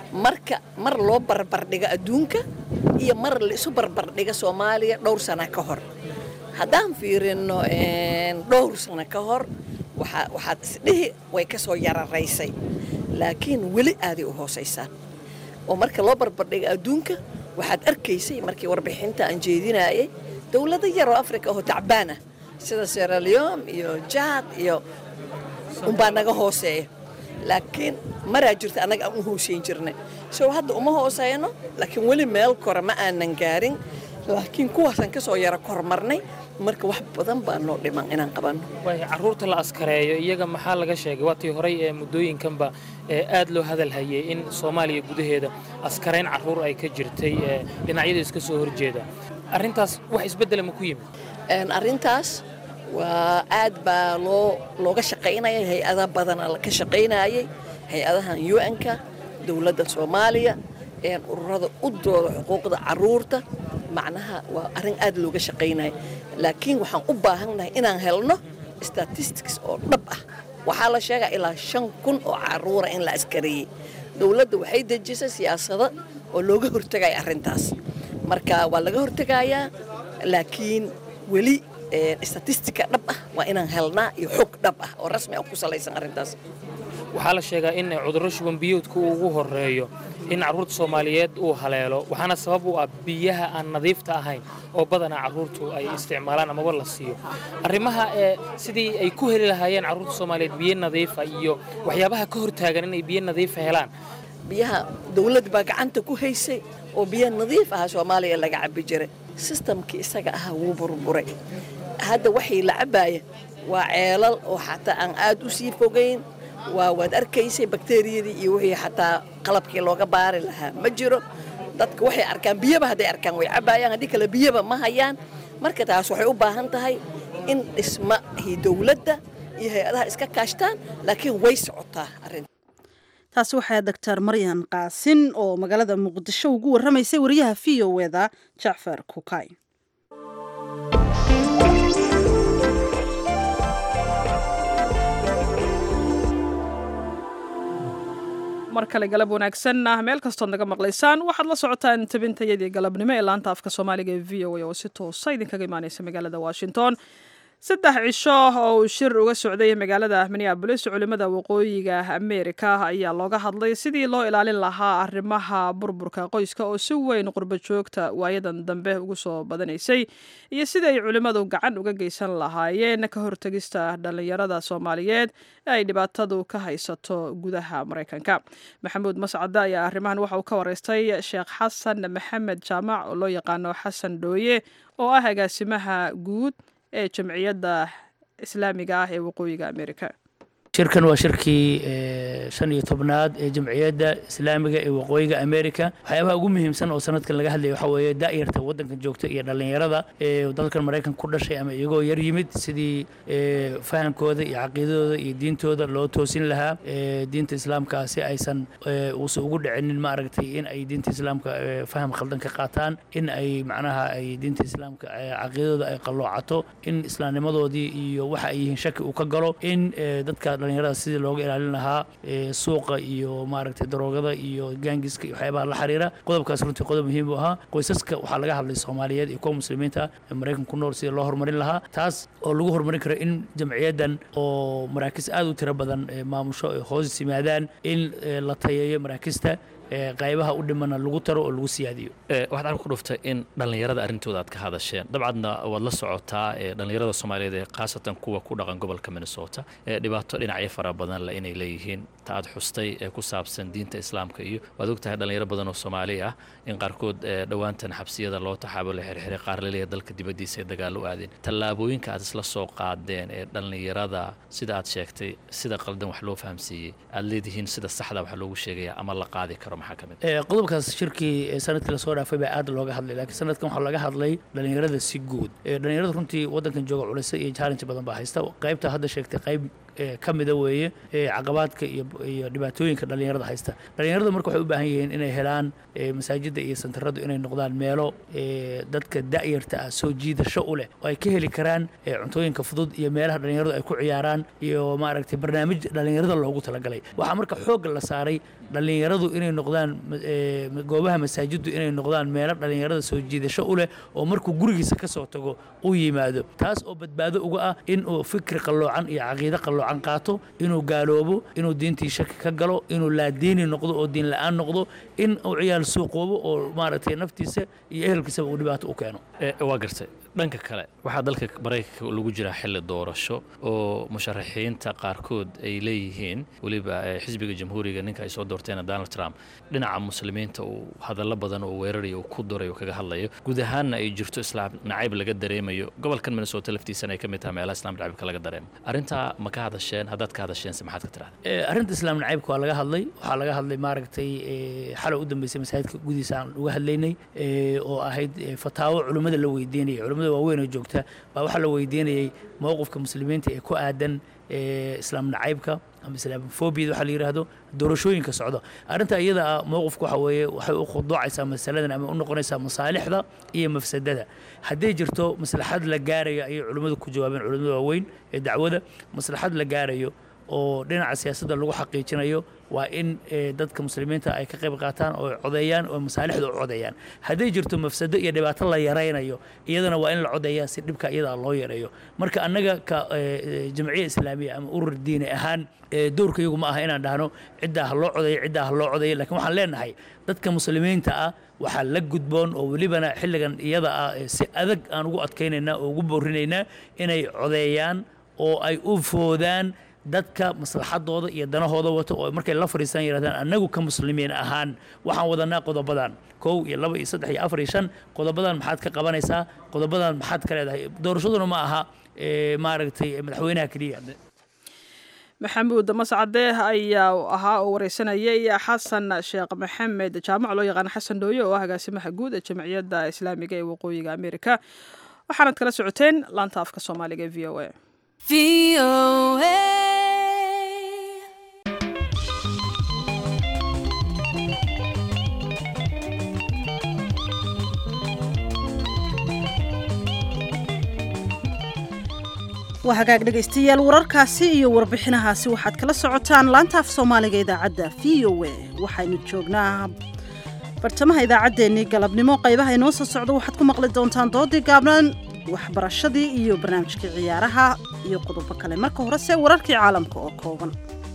marka mar loo barbardhigo adduunka iyo mar la isu barbardhigo soomaaliya dhowr sana ka hor haddaan fiirino dhowr sano ka hor waxaad isdhihi way ka soo yararaysay laakiin weli aaday u hoosaysaa oo marka loo barbardhigo adduunka waxaad arkaysay markii warbixinta aan jeedinayay dowlado yaroo afrika oo tacbaan ah sida seraleon iyo jaad iyo unbaa naga hooseeya laakiin maraa jirta annaga aan u hooseyn jirnay sow hadda uma hooseyno laakiin weli meel kore ma aanan gaarin laakiin kuwaasaan ka soo yara kormarnay marka wax badan baa noo dhiman inaan qabanno waay carruurta la askareeyo iyaga maxaa laga sheegay waatii horey ee muddooyinkanba ee aad loo hadal hayay in soomaaliya gudaheeda askarayn carruur ay ka jirtay ee dhinacyada iska soo horjeeda arrintaas wax isbeddela ma ku yimid arrintaas waa aad baa loo looga shaqaynaya hay-ada badana ka shaqaynayay hay-adahan un-ka dowladda soomaaliya ururada u dooda xuquuqda carruurta macnaha waa arrin aad looga shaqaynaya laakiin waxaan u baahannahay inaan helno statistics oo dhab ah waxaa la sheegaa ilaa shan kun oo carruura in la askareeyey dowladda waxay dejisay siyaasado oo looga hortegaya arrintaas marka waa laga hortegayaa laakiin weli statistika dhab ah waa inaan helnaa iyo xog dhab ah oo rasmi ah ku salaysan arrintaas waxaa la sheegaa in cudurro shuban biyoodka uu ugu horreeyo in carruurta soomaaliyeed uu haleelo waxaana sabab u ah biyaha aan nadiifta ahayn oo badanaa carruurtu ay isticmaalaan amaba la siiyo arrimaha ee sidii ay ku heli lahaayeen carruurta soomaaliyeed biyo nadiifa iyo waxyaabaha ka hortaagan inay biyo nadiifa helaan biyaha dowladda baa gacanta ku haysay oo biyo nadiif aha soomaaliya laga cabbi jiray sistamkii isaga ahaa wuu burburay hadda waxay la cabbaaya waa ceelal oo xataa aan aad u sii fogayn waa waad arkaysay bakteriyadii iyo wixii xataa qalabkii looga baari lahaa ma jiro dadka waxay arkaan biyaba hadday arkaan way cabbaayaan haddii kale biyaba ma hayaan marka taas waxay u baahan tahay in dhismahii dowladda iyo hay-adaha iska kaashtaan laakiin way socotaa arrinta taasi waxaa doctor maryan qaasin oo magaalada muqdisho ugu warramaysay wariyaha v o eda jacfar kukay mar kale galab wanaagsan ah meel kastood naga maqlaysaan waxaad la socotaan tabintayadii galabnimo ee laanta afka soomaaliga ee v o a oo si toosa idinkaga imaaneysa magaalada washington saddex cisho oo uu shir uga socday magaalada minneabolis culimmada waqooyiga ameerika ayaa looga hadlay sidii loo ilaalin lahaa arrimaha burburka qoyska oo si weyn qurbo joogta waayadan dambe ugu soo badanaysay iyo sidii ay culimmadu gacan uga geysan lahaayeen ka hortegista dhallinyarada soomaaliyeed ee ay dhibaatadu ka haysato gudaha maraykanka maxamuud mascade ayaa arrimahan waxa uu ka wareystay sheekh xasan maxamed jaamac oo loo yaqaano xasan dhooye oo ah agaasimaha guud ee jamciyadda islaamiga ah ee waqooyiga amerika shirkan waa shirkii shan iyo tobnaad ee jamciyadda islaamiga ee waqooyiga america waxyaabaha ugu muhiimsan oo sanadkan laga hadlaya waxaa weeye da'yarta waddankan joogta iyo dhallinyarada ee dalkan maraykan ku dhashay ama iyagoo yar yimid sidii fahamkooda iyo caqiidadooda iyo diintooda loo toosin lahaa diinta islaamka si aysan uusan ugu dhicinin ma aragtay in ay diinta islaamka faham khaldan ka qaataan in ay macnaha ay diinta islaamka caqiidadooda ay qalloocato in islaamnimadoodii iyo waxa ay yihiin shaki uu ka galo in dadka dhalinyarada sidii looga ilaalin lahaa suuqa iyo maaragtay daroogada iyo gaangiska iyo waxyaabaha la xiriira qodobkaas runtii qodob muhiim u ahaa qoysaska waxaa laga hadlay soomaaliyeed iyo kuwa muslimiinta ee maraykan ku nool sidii loo horumarin lahaa taas oo lagu horumarin karo in jamciyaddan oo maraakiis aad u tiro badan maamusho ay hoos yimaadaan in la tayeeyo maraakista qaybaha u dhimana lagu taro oo lagu siyaadiyo waxaad arka ku dhuftay in dhallinyarada arrintooda aad ka hadasheen dabcadna waad la socotaa dhallinyarada soomaaliyeed ee khaasatan kuwa ku dhaqan gobolka minnesota ee dhibaato dhinacyo fara badan le inay leeyihiin ta aad xustay ee ku saabsan diinta islaamka iyo waad ogtahay dhallinyaro badan oo soomaali ah in qaarkood dhowaantan xabsiyada loo taxaabo la xirxiray qaar laleeya dalka dibaddiisa ay dagaalo u aadeen tallaabooyinka aad isla soo qaadeen ee dhallinyarada sida aad sheegtay sida qaldan wax loo fahamsiiyey aad leedihiin sida saxda wax loogu sheegaya ama la qaadi karo qodobkaas shirkii sanadkii lasoo dhaafay baa aad looga hadlay laakiin sanadkan waxaa laga hadlay dhallinyarada si guud dhallinyarada runtii waddankan jooga culisa iyo challenge badan baa haysta qaybta hadda sheegtay qayb ka mida weeye caqabaadka iyo dhibaatooyinka dhallinyarada haysta dhallinyarada marka waxay u baahan yihiin inay helaan masaajidda iyo santaradu inay noqdaan meelo dadka da'yarta ah soo jiidasho u leh oo ay ka heli karaan cuntooyinka fudud iyo meelaha dhallinyaradu ay ku ciyaaraan iyo maaragtay barnaamij dhallinyarada loogu talagalay waxaa marka xoogga la saaray dhallinyaradu inay noqdaan goobaha masaajiddu inay noqdaan meelo dhallinyarada soo jiidasho u leh oo markuu gurigiisa ka soo tago u yimaado taas oo badbaado uga ah inuu fikri qalloocan iyo caqiide qalloocan qaato inuu gaaloobo inuu diintii shaki ka galo inuu laadiini noqdo oo diin la'aan noqdo in uu ciyaal suuqoobo oo maaragtay naftiisa iyo ehelkiisaba uu dhibaato u keeno waa gartay dhanka kale waxaa dalka maraykanka lagu jiraa xilli doorasho oo musharaxiinta qaarkood ay leeyihiin weliba xisbiga jamhuuriga ninka ay soo doorteen donald trump dhinaca muslimiinta uu hadallo badan oo weerarayo uu ku durayo kaga hadlayo guud ahaanna ay jirto islaam nacayb laga dareemayo gobolkan minnesota laftiisana ay ka mid tahay meelaha islaam nacaybka laga dareemo arrintaa ma ka hadasheen haddaad ka hadasheense maxaad ka tirahda arrinta islaam nacaybka waa laga hadlay waxaa laga hadlay maaragtay xalay u dambeysay masaajidka gudihiisa aan uga hadlaynay oo ahayd fataawo culimmada la weydiinaya culimmada waaweyn oo joogta baa waxaa la weydiinayay mowqifka muslimiinta ee ku aadan islaam nacaybka ama islaamofobiyada waxaa la yidhaahdo doorashooyinka socda arrinta iyada ah mowqifka waxa weeye waxay u khuduucaysaa masaladan ama u noqonaysaa masaalixda iyo mafsadada hadday jirto maslaxad la gaarayo ayay culimmadu ku jawaabeen culimmada waaweyn ee dacwada maslaxad la gaarayo oo dhinaca siyaasadda lagu xaqiijinayo waa in dadka muslimiinta ay ka qayb qaataan oo codeeyaan oo masaalixda u codeeyaan hadday jirto mafsado iyo dhibaato la yaraynayo iyadana waa in la codeeyaa si dhibka iyada loo yareeyo marka annaga ka jamciya islaamiya ama urur diini ahaan doorka iyagu ma aha inaan dhahno ciddaa ha loo codeeyo ciddaa ha loo codeeyo lakiin waxaan leenahay dadka muslimiinta ah waxaa la gudboon oo welibana xilligan iyada ah si adag aan ugu adkaynaynaa oo ugu boorinaynaa inay codeeyaan oo ay u foodaan dadka maslaxadooda iyo danahooda wato oo markay la fadhiistaan yidhahdaan annagu ka muslimiin ahaan waxaan wadanaa qodobadan kow iyo laba iyo saddex iyo afar iyo shan qodobadan maxaad ka qabanaysaa qodobadan maxaad ka leedahay doorashaduna ma aha maaragtay madaxweynaha keliya maxamuud mascadeeh ayaa ahaa oo wareysanayay xasan sheekh maxamed jaamac loo yaqaan xasan dhooye oo ah agaasimaha guud ee jamciyadda islaamiga ee waqooyiga amerika waxaanad kala socoteen laanta afka soomaaliga ee v o a waa hagaag dhegaystayaal wararkaasi iyo warbixinahaasi waxaad kala socotaan laanta af soomaaliga idaacadda v o a waxaynu joognaa bartamaha idaacaddeenii galabnimo qaybaha inoo soo socdo waxaad ku maqli doontaan doodii gaabnaan waxbarashadii iyo barnaamijkii ciyaaraha iyo qodobo kale marka horese wararkii caalamka oo kooban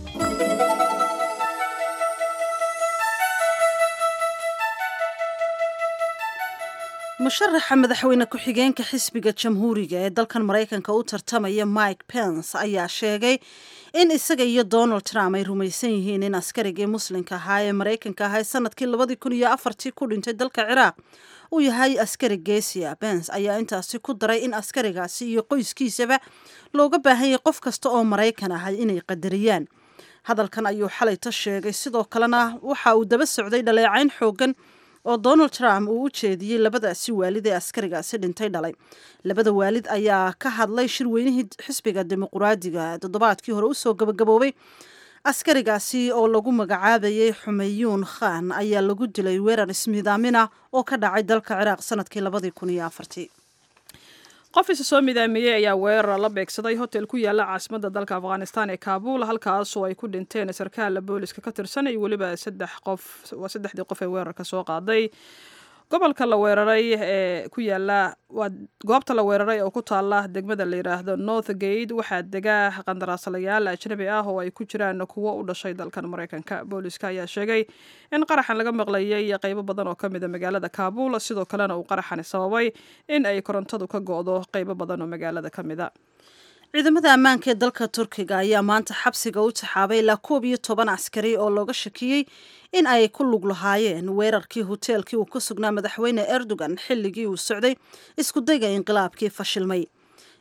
musharaxa madaxweyne ku-xigeenka xisbiga jamhuuriga ee dalkan maraykanka u tartamaya mike pence ayaa sheegay in isaga iyo donald trump ay rumaysan yihiin in askarigii muslimka ahaa ee maraykanka ahaa sanadkii labadii kun iyo afartii ku dhintay dalka ciraaq uu yahay askari geesiya pence ayaa intaasi ku daray in askarigaasi iyo qoyskiisaba looga baahanyay qof kasta oo maraykan ah inay qadariyaan hadalkan ayuu xalayta sheegay sidoo kalena waxa uu daba socday dhaleecayn xoogan oo donald trump uu u jeediyey labadaasi waalid ee askarigaasi dhintay dhalay labada waalid ayaa ka hadlay shirweynihii xisbiga dimuquraadiga toddobaadkii hore usoo gabagaboobay askarigaasi oo lagu magacaabayay xumeyuun khan ayaa lagu dilay weerar ismiidaamina oo ka dhacay dalka ciraaq sanadkii labadii kun iyo afartii qof isa soo midaamiyey ayaa weerar la beegsaday hotel ku yaala caasimadda dalka afghanistan ee kaabuul halkaasoo ay ku dhinteen sarkaal booliska ka tirsan iyo weliba saddex qof waa saddexdii qof ee weerarka soo qaaday gobolka la weeraray ee ku yaala waa goobta la weeraray oo ku taala degmada la yidhaahdo north gate waxaa dega qandaraasalayaal ajnabi ah oo ay ku jiraan kuwo u dhashay dalkan maraykanka booliska ayaa sheegay in qaraxan laga maqlayay qeybo badan oo ka mida magaalada kaabuul sidoo kalena uu qaraxani sababay in ay korontadu ka go-do qeybo badan oo magaalada ka mida ciidamada ammaanka ee dalka turkiga ayaa maanta xabsiga u taxaabay ilaa koob iyo toban askari oo looga shakiyey in ay ku lug lahaayeen weerarkii hoteelkii uu ku sugnaa madaxweyne erdogan xilligii uu socday iskudayga inqilaabkii fashilmay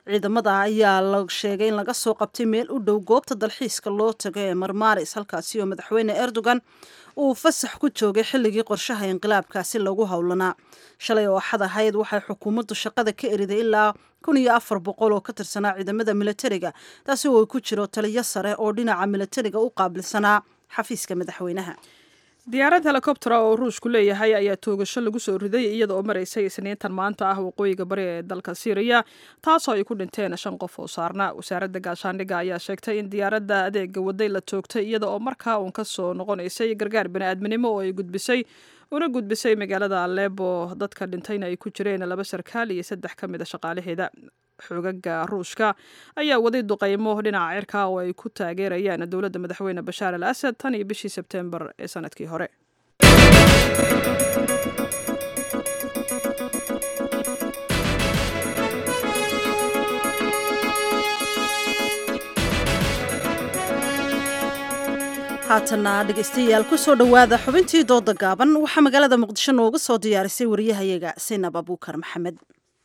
ciidamada ayaa la sheegay in laga soo qabtay meel u dhow goobta dalxiiska loo tago ee marmaris halkaasi oo madaxweyne erdogan uu fasax ku joogay xilligii qorshaha inqilaabkaasi lagu howlanaa shalay oo axad ahayd waxay xukuumaddu shaqada ka eriday ilaa kun iyo afar boqol oo ka tirsanaa ciidamada militariga taasi oo ay ku jiro taliyo sare oo dhinaca militariga u qaabilsanaa xafiiska madaxweynaha diyaarad helikobtera oo ruushku leeyahay ayaa toogasho lagu soo riday iyada oo maraysay isniintan maanta ah waqooyiga bari ee dalka syriya taasoo ay ku dhinteen shan qof oo saarna wasaaradda gaashaandhigga ayaa sheegtay in diyaaradda adeega waday la toogtay iyada oo markaa uun ka soo noqonaysay gargaar bani'aadminimo oo ay gudbisay una gudbisay magaalada aleebo dadka dhintayna ay ku jireen laba sarkaal iyo saddex ka mid a shaqaalaheeda xoogaga ruushka ayaa waday duqaymo dhinaca cirka oo ay ku taageerayaan dowladda madaxweyne bashaar al asad tan iyo bishii sebtembar ee sanadkii hore haatana dhegaystayaal kusoo dhowaada xubintii dooda gaaban waxaa magaalada muqdisho nooga soo diyaarisay wariyahayaga sinab abuukar maxamed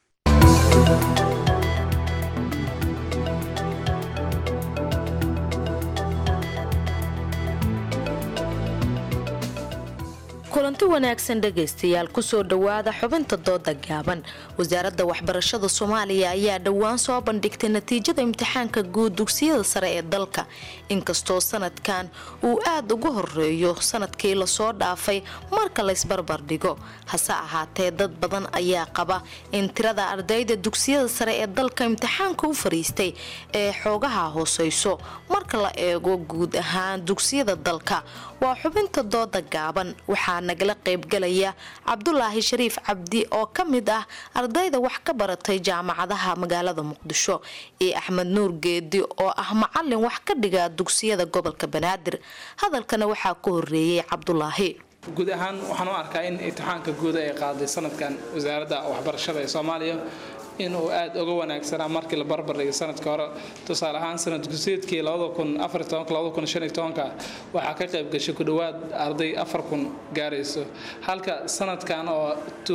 kulanti wanaagsan dhegaystayaal kusoo dhowaada xubinta dooda gaaban wasaaradda waxbarashada soomaaliya ayaa dhowaan soo bandhigtay natiijada imtixaanka guud dugsiyada sare ee dalka inkastoo sanadkan uu aada uga horeeyo sanadkii lasoo dhaafay marka laysbarbar dhigo hase ahaatee dad badan ayaa qaba in tirada ardayda dugsiyada sare ee dalka imtixaanka u fariistay ee xoogaha hooseyso marka la eego guud ahaan dugsiyada dalka waa xubinta dooda gaaban waxaa nagala qaybgalaya cabdulaahi shariif cabdi oo ka mid ah ardayda wax ka baratay jaamacadaha magaalada muqdisho iyo axmed nuur geedi oo ah macalin wax ka dhiga dugsiyada gobolka banaadir hadalkana waxaa ku horeeyey cabdulaahi guud ahaan waxaan u arkaa in imtixaanka guud ay qaaday sanadkan wasaaradda waxbarashada ee soomaaliya inuu aada uga wanaagsanaa markii la barbardhigay sanadka hore tusaale ahaan sanad guseedkii waxaa ka qayb gashay ku dhowaad arday afar kun gaarayso halka sanadkan oo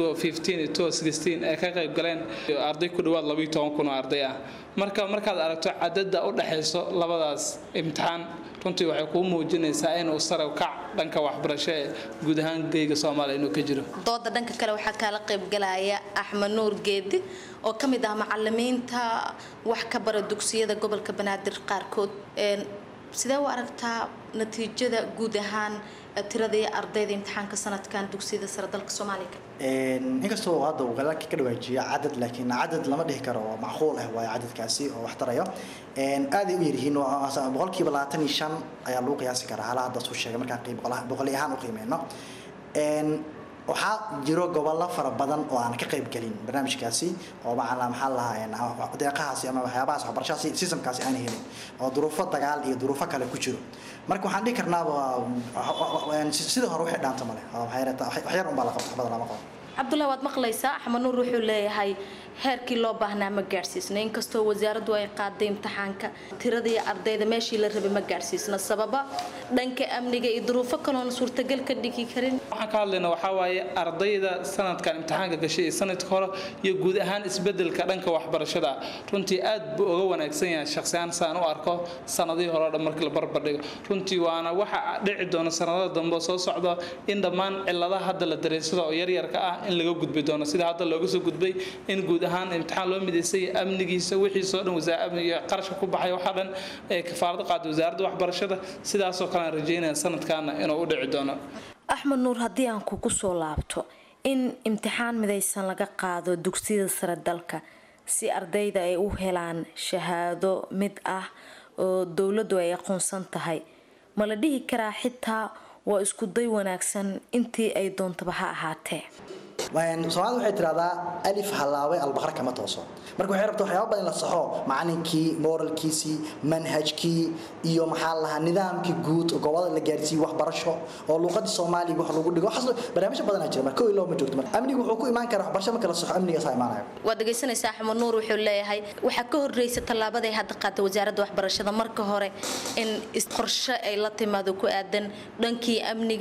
ay ka qayb galeen arday ku dhowaad kun oo arday ah marka markaad aragto cadada u dhexayso labadaas imtixaan runtii waxay kuu muujinaysaa inuu sare kac dhanka waxbarasho ee guud ahaan geyga soomaaliya inuu ka jiro dooda dhanka kale waxaa kaala qaybgalaya axmed nuur geedi oo ka mid ah macalimiinta wax ka bara dugsiyada gobolka banaadir qaarkood sidee u aragtaa natiijada guud ahaan tiradii ardayda imtixaanka sanadkan dugsiyada sare dalka soomaaliya inkastoo hadda uu galaalka ka dhawaajiyo cadad laakiin cadad lama dhihi karo oo macquul ah waayo cadadkaasi oo wax tarayo aaday u yaryihiin boqolkiiba labaatan iyo shan ayaa lagu qiyaasi karaa hala hadda suu sheegay markaan qiib boqoli ahaan u qiimeyno waxaa jiro gobollo fara badan oo aan ka qayb gelin barnaamijkaasi oo macala maxaa lahaa deeqahaasi ama waxyaabahaas waxbarashadaasi sistamkaasi aan helin oo duruufo dagaal iyo duruufo kale ku jiro marka waxaan dhihi karnaaba sidii hore wixii dhaanta male waxyar unbaa la qabta waxbada lama qabo cabdullahi waad maqlaysaa axmed nuur wuxuu leeyahay heerkii loo baahnaa ma gaadhsiisna inkastoo wasaaraddu ay qaaday imtixaanka tiradii ardayda meeshii la rabay ma gaadhsiisna sababa dhanka amniga iyo duruufo kaloona suurtagal ka dhigi karin waxaan ka hadlayna waxaa waaye ardayda sanadkan imtixaanka gashay iyo sanadka hore iyo guud ahaan isbedelka dhanka waxbarashada runtii aad buu uga wanaagsan yahay shakhsiyaan saan u arko sanadihii hore o dhan markii la barbardhigo runtii waana waxa dhici doona sanadada dambe soo socdo in dhammaan ciladaha hadda la dareensado oo yaryarka ah in laga gudbi doono sida hadda looga soo gudbay in guud ahaan imtixaan loo midaysay amnigiisa wixiisoo dhan iyo qarashka ku baxay waxaa dhan ee kafaarada qaaday wasaaradda waxbarashada sidaasoo kale aan rajeynaya sanadkaana inuu u dhici doono axmed nuur haddii aan kugu soo laabto in imtixaan midaysan laga qaado dugsiyada sare dalka si ardayda ay u helaan shahaado mid ah oo dowladdu ay aqoonsan tahay ma la dhihi karaa xitaa waa isku day wanaagsan intii ay doontaba ha ahaatee soomaalida waxay tidhahdaa alif halaabay albaqar kama tooso marka waxay rabta waxyaaba badan in la saxo macalinkii moralkiisii manhajkii iyo maxaa lahaa nidaamkii guud gobolada la gaarsiiyey waxbarasho oo luuqadii soomaaliga wax lagu dhigo waxaas barnaamijyo badanaa jira marka ilaa ma joogto marka amnigu wuxuu ku imaan karaa waxbarasho marka la saxo amnigaas imaanayo waad dhegaysanaysaa axmed nuur wuxuu leeyahay waxaa ka horreysa tallaabaday hadda qaatay wasaaradda waxbarashada marka hore in qorshe ay la timaado ku aadan dhankii amniga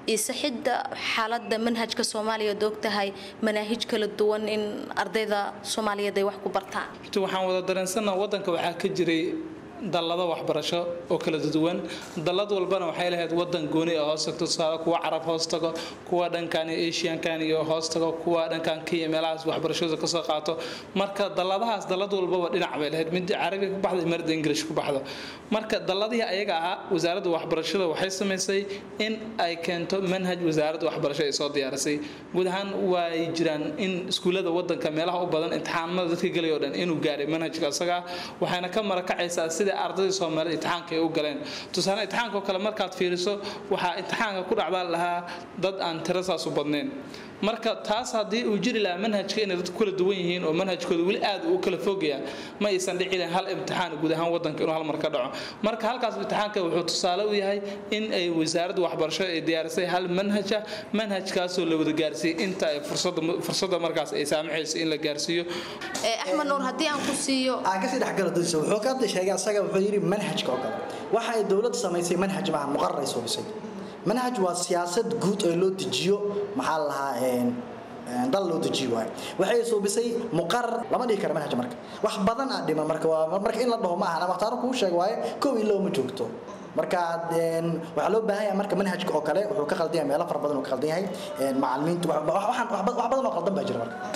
iyo sixidda xaaladda manhajka soomaaliya ood ogtahay manaahij kala duwan in ardayda soomaaliyeed ay wax ku bartaan horta waxaan wada dareensanaa waddanka waxaa ka jiray dallado waxbarasho oo kala duwan dallad walbana waxay lahayd wadan gooni oo hoos tagto tusaale kuwa carab hoos tago kuwa dhankan iyo asiankan iyo hoos tago kuwa dhankan kenya meelahaas waxbarashada kasoo qaato marka dalladahaas dallad walbaba dhinac bay lahayd mid carabiga ku baxdo marda english ku baxdo marka dalladihii ayaga ahaa wasaaradda waxbarashada waxay samaysay in ay keento manhaj wasaaradda waxbarasho ay soo diyaarisay guud ahaan way jiraan in iskuullada wadanka meelaha u badan imtixaanada dadka gelay oo dhan inuu gaaray manhajka isaga waxayna ka marakacaysaa sida ardayda soomaaliya imtixaanka ay u galeen tusaale imtixaanka oo kale markaad fiiriso waxaa imtixaanka ku dhacdaa lahaa dad aan tiro saas u badnayn marka taas haddii uu jiri lahaa manhajka inay dadku kala duwan yihiin oo manhajkooda weli aad u kala fogayaan ma aysan dhici lahayn hal imtixaan guud ahaan wadanka inuu hal mar ka dhaco marka halkaas imtixaanka wuxuu tusaale u yahay in ay wasaaradda waxbarashada ay diyaarisay hal manhaja manhajkaasoo la wada gaarsiiyey inta ay fursadda markaas ay saamaxayso in la gaarsiiyo axmed nuur haddii aan ku siiyo aan kasii dhexgalo dadiisa wuxuu ka hadda sheegay asaga wuxuu yidhi manhajka oo kale waxa ay dowladda samaysay manhaj maaha muqarar ay suubisay manhaj waa siyaasad guud oo loo dejiyo maxaa la lahaa dal loo dejiyo waay waxay suubisay muqarar lama dhihi kara manhaj marka wax badan aa dhiman marka waa marka in la dhaho ma aha waqtaaro kuu sheeg waaye kow ilo ma joogto marka waxaa loo baahan yahay marka manhajka oo kale wuxuu ka qaldan yahay meelo fara badan uu ka qaldan yahay macalimiintu wax badan oo qaldan baa jira marka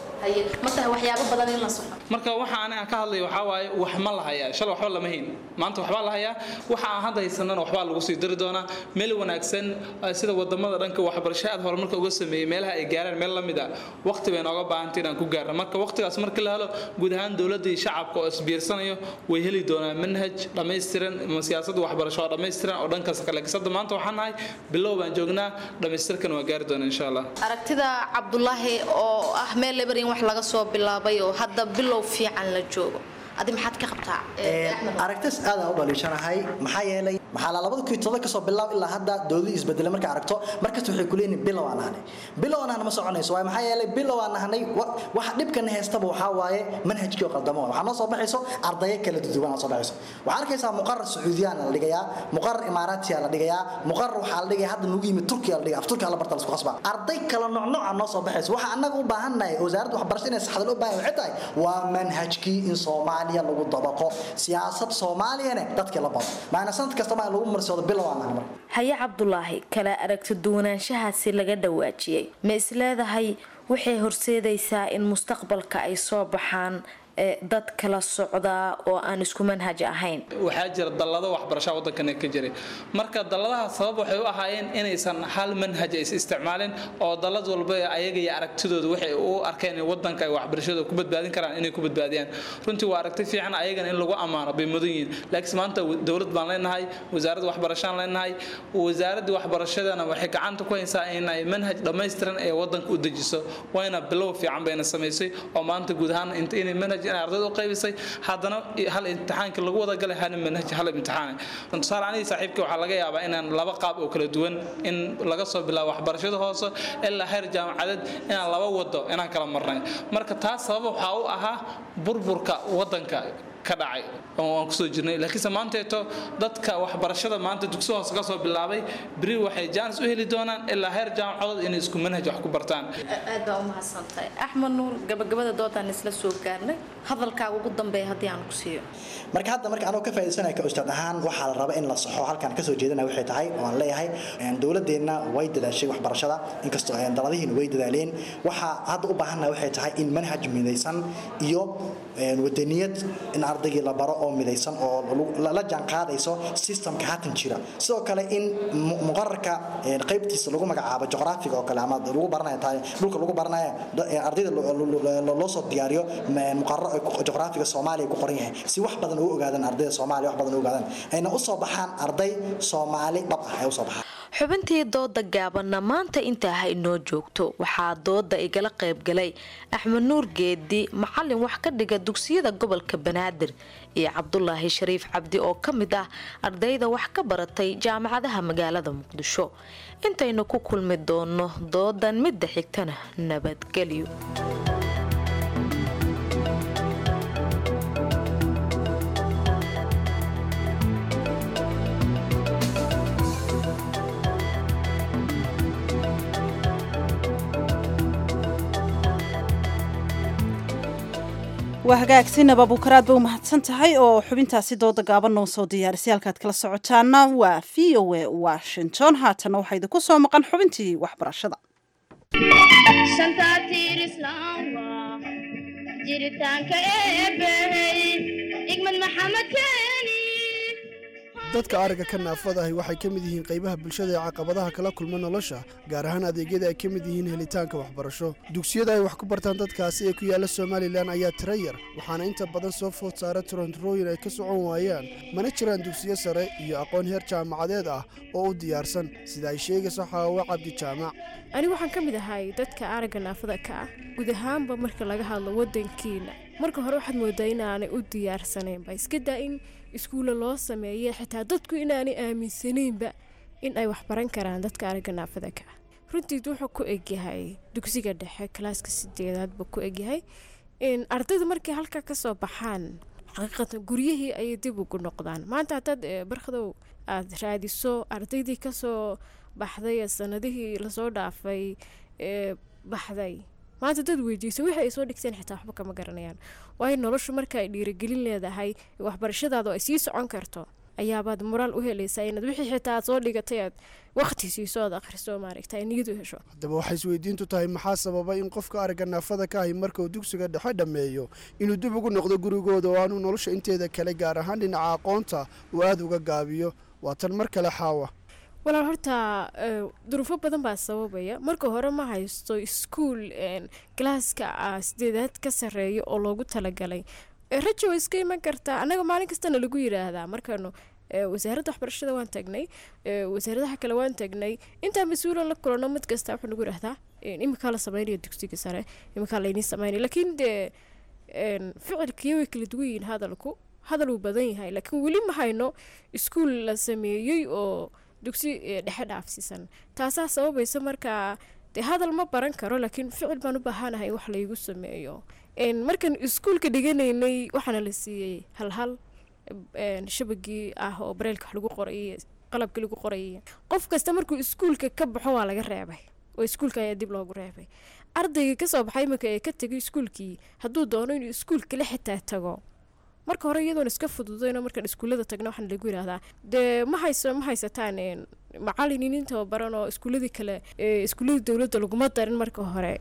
ma tahay waxyaabo badan in la soco marka waxa aniga ka hadlay waxaa waaye wax ma la hayaa shalay waxba lama hayn maanta waxbaa la hayaa waxa aan hadda haysanana waxbaa lagu sii dari doonaa meel wanaagsan sida wadamada dhanka waxbarasho aad horumarka uga sameeyey meelaha ay gaaraan meel lamid ah waqti bay nooga baahantay inaan ku gaarno marka waqtigaas markii la helo guud ahaan dowladda iyo shacabka oo isbiirsanayo way heli doonaan manhaj dhammaystiran ama siyaasadda waxbarasho oo dhammaystiran oo dhankaas kale kisada maanta waxaan nahay bilow baan joognaa dhammaystirkan waa gaari doonaa insha allah aragtida cabdulaahi oo ah meel lebar in wax laga soo bilaabay oo hadda bilow fiican la joogo adi maxaad ka qabtaa aragtis aad aan u dhaliishanahay maxaa yeelay maxaa la labada kuwi todoba kasoo bilaab ilaa hadda dowladii isbedelay markaa aragto markasta waxay kuleeyihin bilow aan nahnay bilow aan nahna ma soconayso waaye maxaa yeelay bilow aan nahnay waxa dhibkana heystaba waxaa waaye manhajkii oo qaldamo waxaa noo soo baxayso ardayo kala duduwan aa soo baxayso waxaa arkaysaa muqarar sacuudiyaan la dhigayaa muqarar imaaraatiya la dhigayaa muqarar waxaa la dhigaya hadda nugu yimid turkiya la dhigaya af turkiya la barta lasku qasbaa arday kala nooc nooca noo soo baxayso waxa annaga u baahannahay wasaaradda waxbarashada inay saxda loo baahan waxay tahay waa manhajkii in soomaaliya lagu dabaqo siyaasad soomaaliyana dadkii la bado maana sanad kastaba in lagu marsoodo bilow aan nahay marka haye cabdulaahi kala aragti duwanaanshahaasi laga dhawaajiyey ma isleedahay waxay horseedaysaa in mustaqbalka ay soo baxaan dad kala socdaa oo aan isku manhaj ahayn waxaa jira dallado waxbarashaa waddankana ka jiray marka dalladaha sabab waxay u ahaayeen inaysan hal manhaj is isticmaalin oo dallad walba ayaga iyo aragtidooda waxay u arkeen in waddanka ay waxbarashada ku badbaadin karaan inay ku badbaadiyaan runtii waa aragti fiican ayagana in lagu ammaano bay mudan yihiin laakiin maanta dowlad baan leenahay wasaaradda waxbarashaan leenahay wasaaradda waxbarashadana waxay gacanta ku haysaa inay manhaj dhammaystiran ee waddanka u dejiso wayna bilow fiican bayna samaysay oo maanta guud ahaan inay manhaj inay ardayda u qaybisay haddana hal imtixaankii lagu wada galay hal manhaj hal imtixaan tusaale anigii saaxiibkii waxaa laga yaabaa inaan laba qaab oo kala duwan in laga soo bilaabo waxbarashada hoose ilaa heer jaamacadeed inaan laba wado inaan kala marnay marka taas sabab waxaa u ahaa burburka waddanka ka dhacay oo aan kusoo jirnay laakiinse maanteeto dadka waxbarashada maanta dugsi hoose ka soo bilaabay beri waxay jaanis u heli doonaan ilaa heer jaamacadood inay isku manhaj wax ku bartaan aad baa u mahadsantahay axmed nuur gabagabada doodaan isla soo gaarnay hadalkaaga ugu dambeeya haddii aan ku siiyo marka hadda marka anoo ka faa'iidaysanaya ka ustaad ahaan waxaa la raba in la saxo halkan kasoo jeedana waxay tahay oo aan leeyahay dowladeenna way dadaashay waxbarashada inkastoo daladihiina way dadaaleen waxaa hadda u baahannaha waxay tahay in manhaj midaysan iyo wadaniyad in ardaygii la baro oo midaysan oo la jaan qaadayso systemka haatan jira sidoo kale in muqararka qaybtiisa lagu magacaabo juqraafiga oo kale ama lagu baranaya tahay dhulka lagu baranaya ardayda loo soo diyaariyo muqarar juqraafiga soomaaliya ku qoran yahay si wax badan ugu ogaadaan ardayda soomaaliya wax badan ugu ogaadaan ayna u soo baxaan arday soomaali dhab ah ay u soo baxaan xubintii dooda gaabanna maanta intaa ha inoo joogto waxaa dooda igala qaybgalay axmed nuur geedi macalin wax ka dhiga dugsiyada gobolka banaadir iyo cabdulaahi shariif cabdi oo ka mid ah ardayda wax ka baratay jaamacadaha magaalada muqdisho intaynu ku kulmi doono doodan midda xigtana nabadgelyo waa hagaagsinaba bukaraad ba u mahadsan tahay oo xubintaasi dooda gaaban noo soo diyaarisay halkaad kala socotaana waa v o a washington haatana waxaa idinku soo maqan xubintii waxbarashada dadka ariga ka naafada ahi waxay ka mid yihiin qaybaha bulshada ee caqabadaha kala kulma nolosha gaar ahaan adeegyada ay ka mid yihiin helitaanka waxbarasho dugsiyada ay wax ku bartaan dadkaasi ee ku yaalla somalilan ayaa tira yar waxaana inta badan soo food saara turanturooyin ay ka socon waayaan mana jiraan dugsiyo sare iyo aqoon heer jaamacadeed ah oo u diyaarsan sida ay sheegayso xaawo cabdi jaamac anigu waxaan ka mid ahay dadka aragga naafada ka ah guud ahaanba marka laga hadlo wadankiina marka hore waxaad moodaa inaanay u diyaarsanaynba iska daa in iskuulla loo sameeye xitaa dadku inaanay aaminsanaynba in ay waxbaran karaan dadka aragga naafada ka ah runtiid wuxuu ku egyahay dugsiga dhexe kalaaska sideedaad buu ku egyahay ardayda markay halkaa kasoo baxaan xaqiiqatan guryihii ayay dib ugu noqdaan maanta haddaad barkhadow aada raadiso ardaydii kasoo baxday ee sanadihii lasoo dhaafay ee baxday maanta dad weydiiso wixii ay soo dhigteen xitaa waxba kama garanayaan waayo noloshu marka ay dhiirigelin leedahay waxbarashadaada oo ay sii socon karto ayaabaad moraal u helaysaa inaad wixii xitaa aad soo dhigatay aad waqti siiso aad akhriso maaragta niyad u hesho haddaba waxay isweydiintu tahay maxaa sababa in qofka aragga naafada ka ahi markauu dugsiga dhexe dhammeeyo inuu dib ugu noqdo gurigooda oo aanuu nolosha inteeda kale gaar ahaan dhinaca aqoonta uu aada uga gaabiyo waa tan mar kale xaawa walaal horta duruufo badan baa sababaya marka hore ma haysto iskuol galaaska sideedaad ka sareeya oo loogu talagalay rajo way iska iman kartaa annaga maalin kastana lagu yiraahdaa markaanu wasaaradda waxbarashada waan tagnay wasaaradaha kale waan tagnay intaa mas-uulan la kulano mid kasta wuxuu nagu yirahdaa iminkaa la sameynaya dugsiga sare iminkaa laydiin sameynaya laakiin dee ficilkiyo way kala duwan yihiin hadalku hadal uu badan yahay laakiin weli ma hayno iskuol la sameeyey oo dugsi dhexe dhaafsiisan taasaa sababaysa markaa dee hadal ma baran karo laakiin ficil baan u baahanahay in wax laygu sameeyo markaan iskuulka dhiganaynay waxaana la siiyey halhal shabagii ah oo bareelka wax lagu qorayay qalabkii lagu qorayay qof kasta markuu iskuulka ka baxo waa laga reebay oo iskuulka ayaa dib loogu reebay ardayga kasoo baxay iminka ee ka tegay iskuulkii hadduu doono inuu iskuulkale xitaa tago marka hore iyadoon iska fududayno markaan iskuullada tagna waxaan lagu yidhahdaa dee ma hayso ma haysataan macaliniin tababaran oo iskuulladii kale iskuulladii dowladda laguma darin marka hore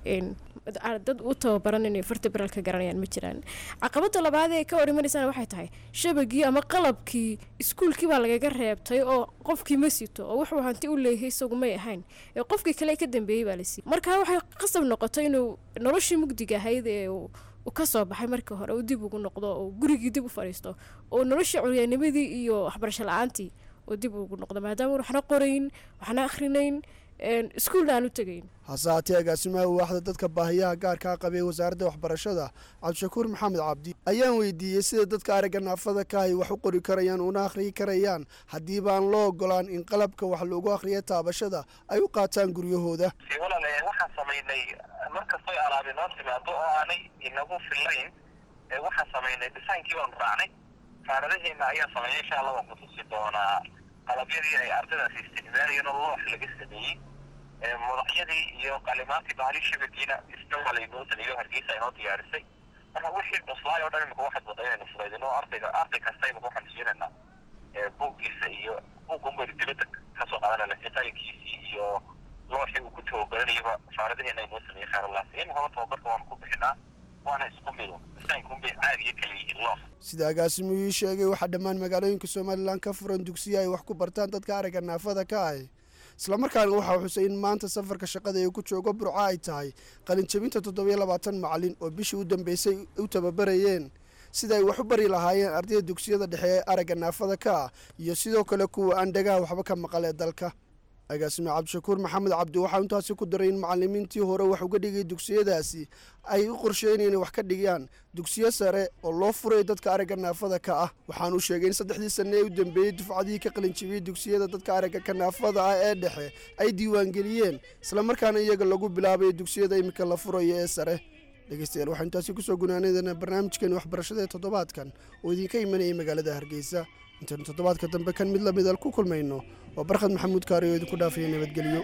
dad u tababaran inay farta baraal ka garanayaan ma jiraan caqabada labaad ee ka hor imanaysana waxay tahay shabagii ama qalabkii iskuulkii baa lagaga reebtay oo qofkii ma sito oo wuxuu hanti u leeyahay isagu may ahayn ee qofkii kale ka dambeeyey baa la siiyey marka waxay qasab noqotay inuu noloshii mugdiga ahayd ee uu ka soo baxay marka hore uu dib ugu noqdo oo gurigii dib u fadhiisto oo noloshii curyaanimadii iyo waxbarasho la-aantii oo dib ugu noqdo maadaama waxna qorayn waxna akhrinayn iskuulna aan u tegayn hase haatee agaasimaha waaxda dadka baahiyaha gaarkaa qabee wasaaradda waxbarashada cabdishakuur maxamed cabdi ayaan weydiiyey sida dadka aragga naafada ka ay wax u qori karayaan una akhriyi karayaan haddiiba aan loo ogolaan in qalabka wax lagu akhriya taabashada ay u qaataan guryahooda waxaan samaynay markastoy alaabi noo timaado oo aanay inagu fillayn waxaan samaynay disaynkii baanu raacnay faaradaheena ayaa sameeyay insha allah waan kutusi doonaa qalabyadii ay ardaydaasi isticmaalayeen oo loox laga sameeyey madaxyadii iyo qalimaantii bahali shabagiina isna waa laynoo sameeyo hargeysa inoo diyaarisay marka wixii cuslaay oo dhan imika waxaad wada inaynu fudaydino ardayga arday kasta imika waxaan siinaynaa buuggiisa iyo buuggan baynu dibadda kasoo qaadanayna sitaayankiisii iyo looxii uu ku tababaranayaba faaradaheena inoo sameeyey khayralaas in hore tababarka waanu ku bixinaa waana isku mido disaynkunbay caadiya kala yihiin loox sida agaasimuhu ii sheegay waxaa dhammaan magaalooyinka somalilan ka furan dugsiya ay wax ku bartaan dadka aragga naafada ka ah islamarkaana waxaa xusay in maanta safarka shaqada ee ku joogo burco ay tahay qalinjabinta toddobiyo labaatan macalin oo bishii u dambeysay u tababarayeen sida ay wax u bari lahaayeen ardayda dugsiyada dhexe ee aragga naafada ka ah iyo sidoo kale kuwa aan dhagaha waxba ka maqal ee dalka agaasime cabdishakuur maxamed cabdi waxaa intaasi ku daray in macalimiintii hore wax uga dhigay dugsiyadaasi ay u qorsheynayeen inay wax ka dhigaan dugsiyo sare oo loo furay dadka aragga naafada ka ah waxaanu sheegay in saddexdii sanne ee u dambeeyey dufcadihii ka qalinjibiyey dugsiyada dadka aragga ka naafada ah ee dhexe ay diiwaangeliyeen islamarkaana iyaga lagu bilaabayo dugsiyada iminka la furayo ee sare dhegeystayaal waxaa intaasi kusoo gunaanaydana barnaamijkeeni waxbarashada ee toddobaadkan oo idinka imanayay magaalada hargeysa intaanu toddobaadka dambe kan mid lamid al ku kulmayno waa barkhad maxamuud kaari oo idinku dhaafaya nabadgelyo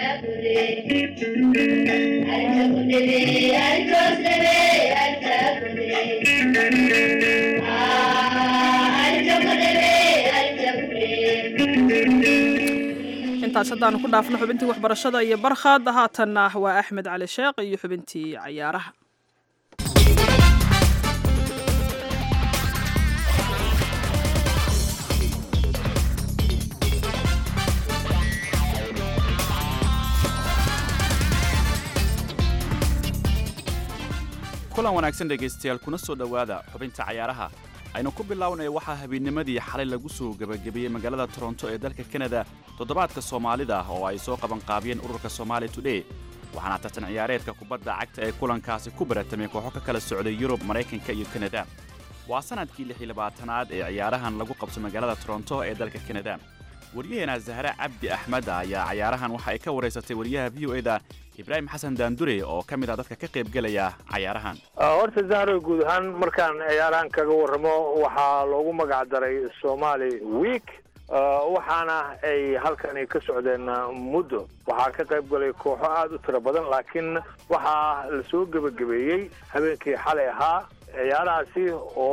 Thank you. intaas haddaanu ku dhaafno xubintii waxbarashada iyo barkhad haatanna waa axmed cali sheekh iyo xubintii cayaaraha kulan wanaagsan dhegaystayaal kuna soo dhowaada xubinta cayaaraha aynu ku bilownaya waxaa habeenimadii xalay lagu soo gebagabeeyey magaalada toronto ee dalka kanada toddobaadka soomaalida oo ay soo qabanqaabiyeen ururka somaali today waxaana tartan ciyaareedka kubadda cagta ee kulankaasi ku baratamay kooxo ka kala socday yurub maraykanka iyo kanada waa sannadkii lix iyo labaatanaad ee ciyaarahan lagu qabso magaalada toronto ee dalka kanada waryaheena zahre cabdi axmed ayaa cayaarahan waxa ay ka waraysatay wariyaha v o eda ibraahim xasan daandure oo ka mid ah dadka ka qaybgelaya cayaarahan horta zahro guud ahaan markaan ciyaarahan kaga warramo waxaa loogu magac daray somali week waxaana ay halkani ka socdeen muddo waxaa ka qayb galay kooxo aada u tiro badan laakiin waxaa la soo gebagabeeyey habeenkii xalay ahaa ciyaarahaasi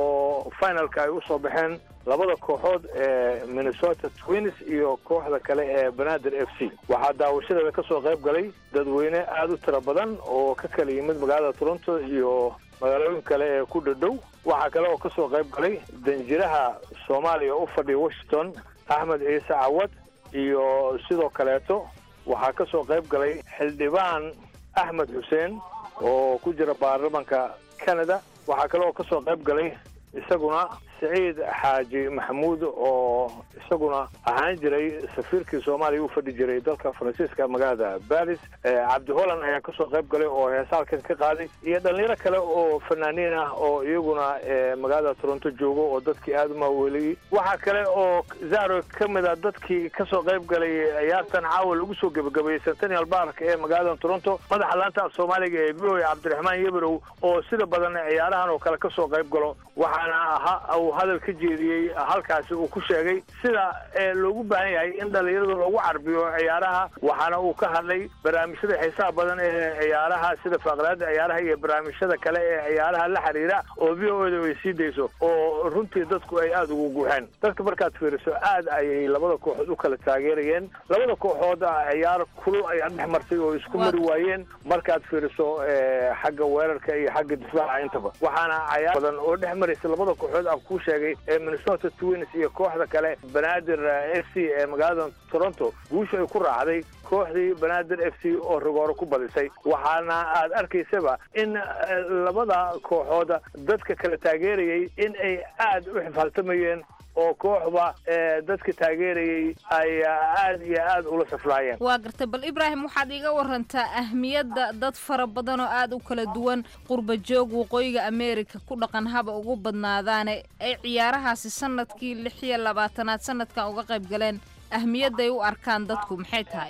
oo finalka ay usoo baxeen labada kooxood ee minnesota twins iyo kooxda kale ee banaadir f c waxaa daawashadeeda ka soo qayb galay dadweyne aada u tiro badan oo ka kala yimid magaalada toronto iyo magaalooyin kale ee ku dhadhow waxaa kale oo ka soo qayb galay danjiraha soomaaliya u fadhiya washington axmed ciise cawad iyo sidoo kaleeto waxaa ka soo qayb galay xildhibaan axmed xuseen oo ku jira baarlamanka canada waxaa kale oo ka soo qayb galay isaguna siciid xaaji maxamuud oo isaguna ahaan jiray safiirkii soomaaliya u fadhi jiray dalka faransiiska magaalada baris cabdi holland ayaa kasoo qayb galay oo heesaalkan ka qaaday iyo dhalinyaro kale oo fanaaniin ah oo iyaguna magaalada toronto joogo oo dadkii aada u maaweeliyey waxaa kale oo zaro ka mid a dadkii kasoo qayb galay ciyaartan caawa lagu soo gebagabeeyey centennial bark ee magaalada toronto madaxa laanta af soomaaliga ee v o cabdiraxmaan yeberow oo sida badan ciyaarahan oo kale kasoo qayb galo waxaana ahaa uu hadal ka jeediyey halkaasi uu ku sheegay sida loogu baahan yahay in dhalinyarada loogu carbiyo ciyaaraha waxaana uu ka hadlay barnaamijyada xiisaha badan ee ciyaaraha sida faaqraada ciyaaraha iyo barnaamijyada kale ee ciyaaraha la xiriira oo v o da ay sii dayso oo runtii dadku ay aada ugu guuxeen dadka markaad fiiriso aad ayay labada kooxood u kala taageerayeen labada kooxood ciyaar kulul ayaa dhex martay oo isku mari waayeen markaad fiiriso xagga weerarka iyo xagga difaaca intaba waxaana cayaar badan oo dhex maraysa labada kooxood aan kuu sheegay ee minnesota twins iyo kooxda kale banaadir f c ee magaalada toronto guusha ay ku raacday kooxdii banaadir f c oo rigooro ku badisay waxaana aad arkaysaba in labada kooxood dadka kala taageerayay in ay aada u xifaaltamayeen oo kooxba dadka taageerayay ay aada iyo aada ula saflaayeen waa gartay bal ibraahim waxaad iga warantaa ahmiyadda dad fara badan oo aada u kala duwan qurba joog waqooyiga america ku dhaqan haba ugu badnaadaane ay ciyaarahaasi sanadkii lix iyo labaatanaad sanadkan uga qayb galeen ahmiyadday u arkaan dadku maxay tahay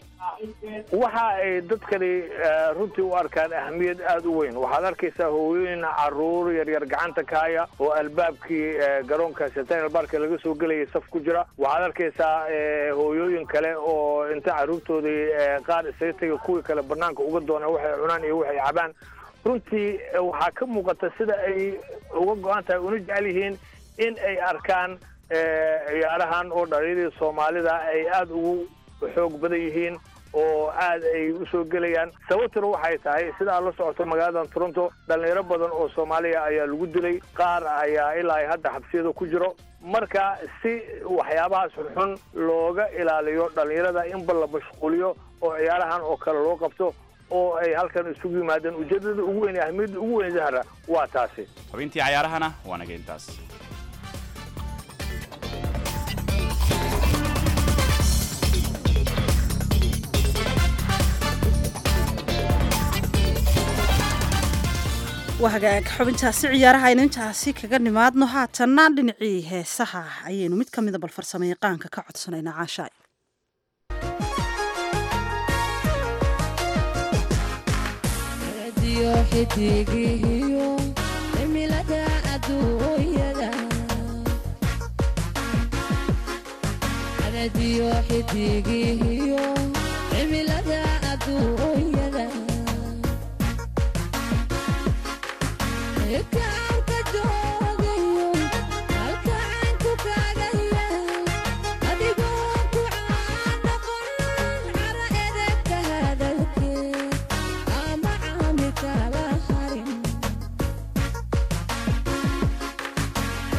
waxa ay dadkani runtii u arkaan ahmiyad aada u weyn waxaad arkaysaa hooyooyin caruur yaryar gacanta ka haya oo albaabkii garoonka centennial barka laga soo gelayay saf ku jira waxaad arkaysaa hooyooyin kale oo inta caruurtoodii qaar isaga tega kuwii kale banaanka uga doona waxay cunaan iyo waxay cabaan runtii waxaa ka muuqata sida ay uga go-an tahay una jecel yihiin in ay arkaan ciyaarahan oo dhalinyadii soomaalida ay aada ugu xoog badan yihiin oo aad ay usoo gelayaan sababtuna waxay tahay sidaa la socoto magaalada toronto dhalinyaro badan oo soomaaliya ayaa lagu dilay qaar ayaa ilaa hadda xabsiyada ku jiro marka si waxyaabahaas xunxun looga ilaaliyo dhalinyarada inba la mashquuliyo oo ciyaarahan oo kale loo qabto oo ay halkan isugu yimaadeen ujeedada ugu weyn ahmiyadda ugu weyn zahra waa taasi xubintii cayaarahana waa naga intaas waa hagaag xubintaasi ciyaaraha aynu intaasi kaga nimaadno haatanna dhinacii heesaha ayaynu mid ka mida bal farsamo yaqaanka ka codsanaynaa caashaay Kaalka jooga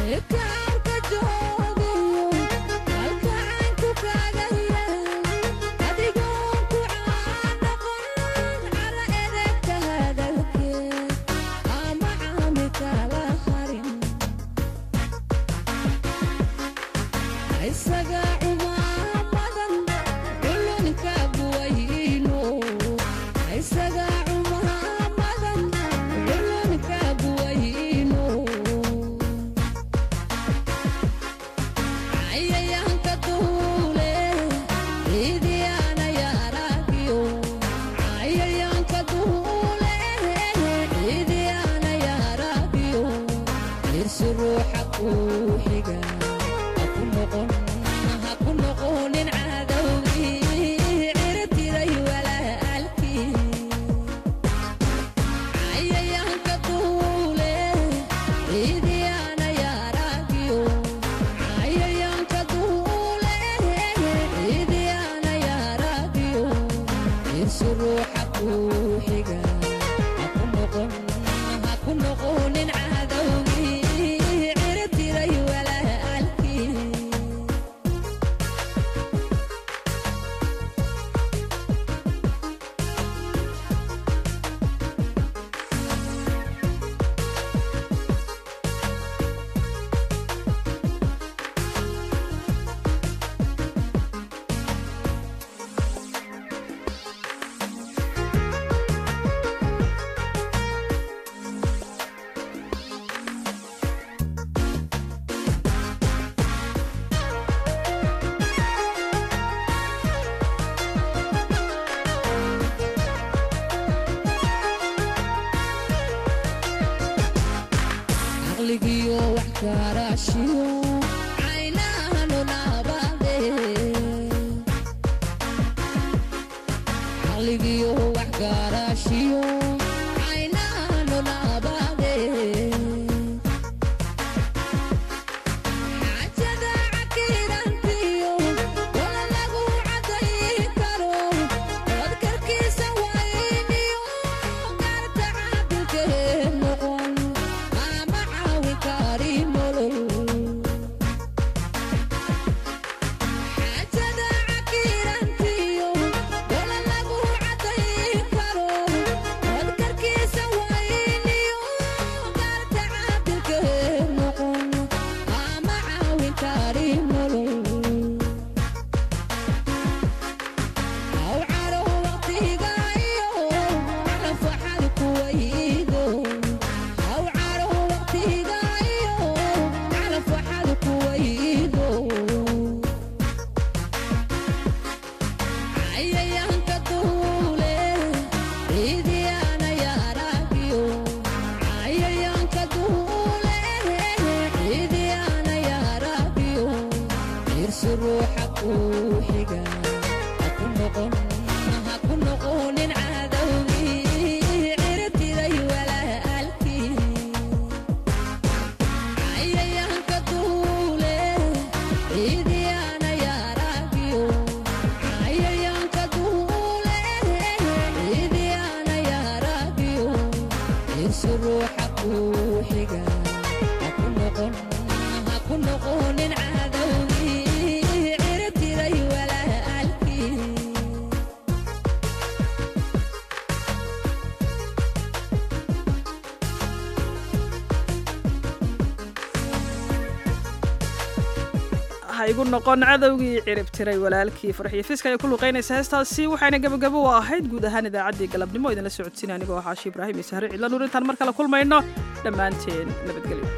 igu noqon cadowgii cirib tiray walaalkii farxiyo fiska ay ku luqaynaysa heestaasi waxayna gabagabo u ahayd guud ahaan idaacaddii galabnimo idinla socodsiina anigoo xaashi ibraahim iyo sahre cidla nuur intaan mar kale kulmayno dhammaanteen nabadgelyo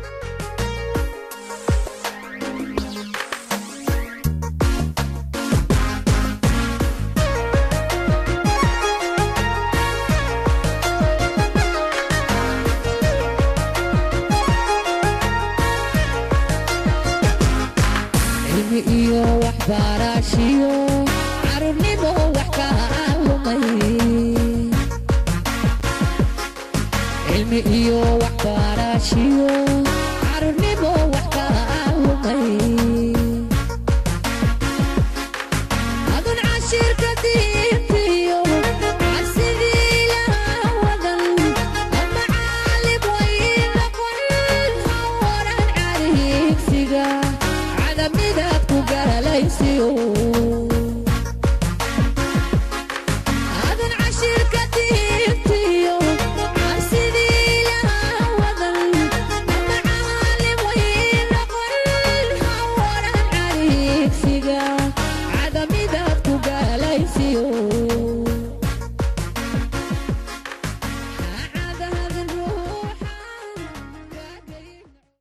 iyo waxbarashiyo carruurnimo wax ka lumay cilmi iyo waxbarashiyo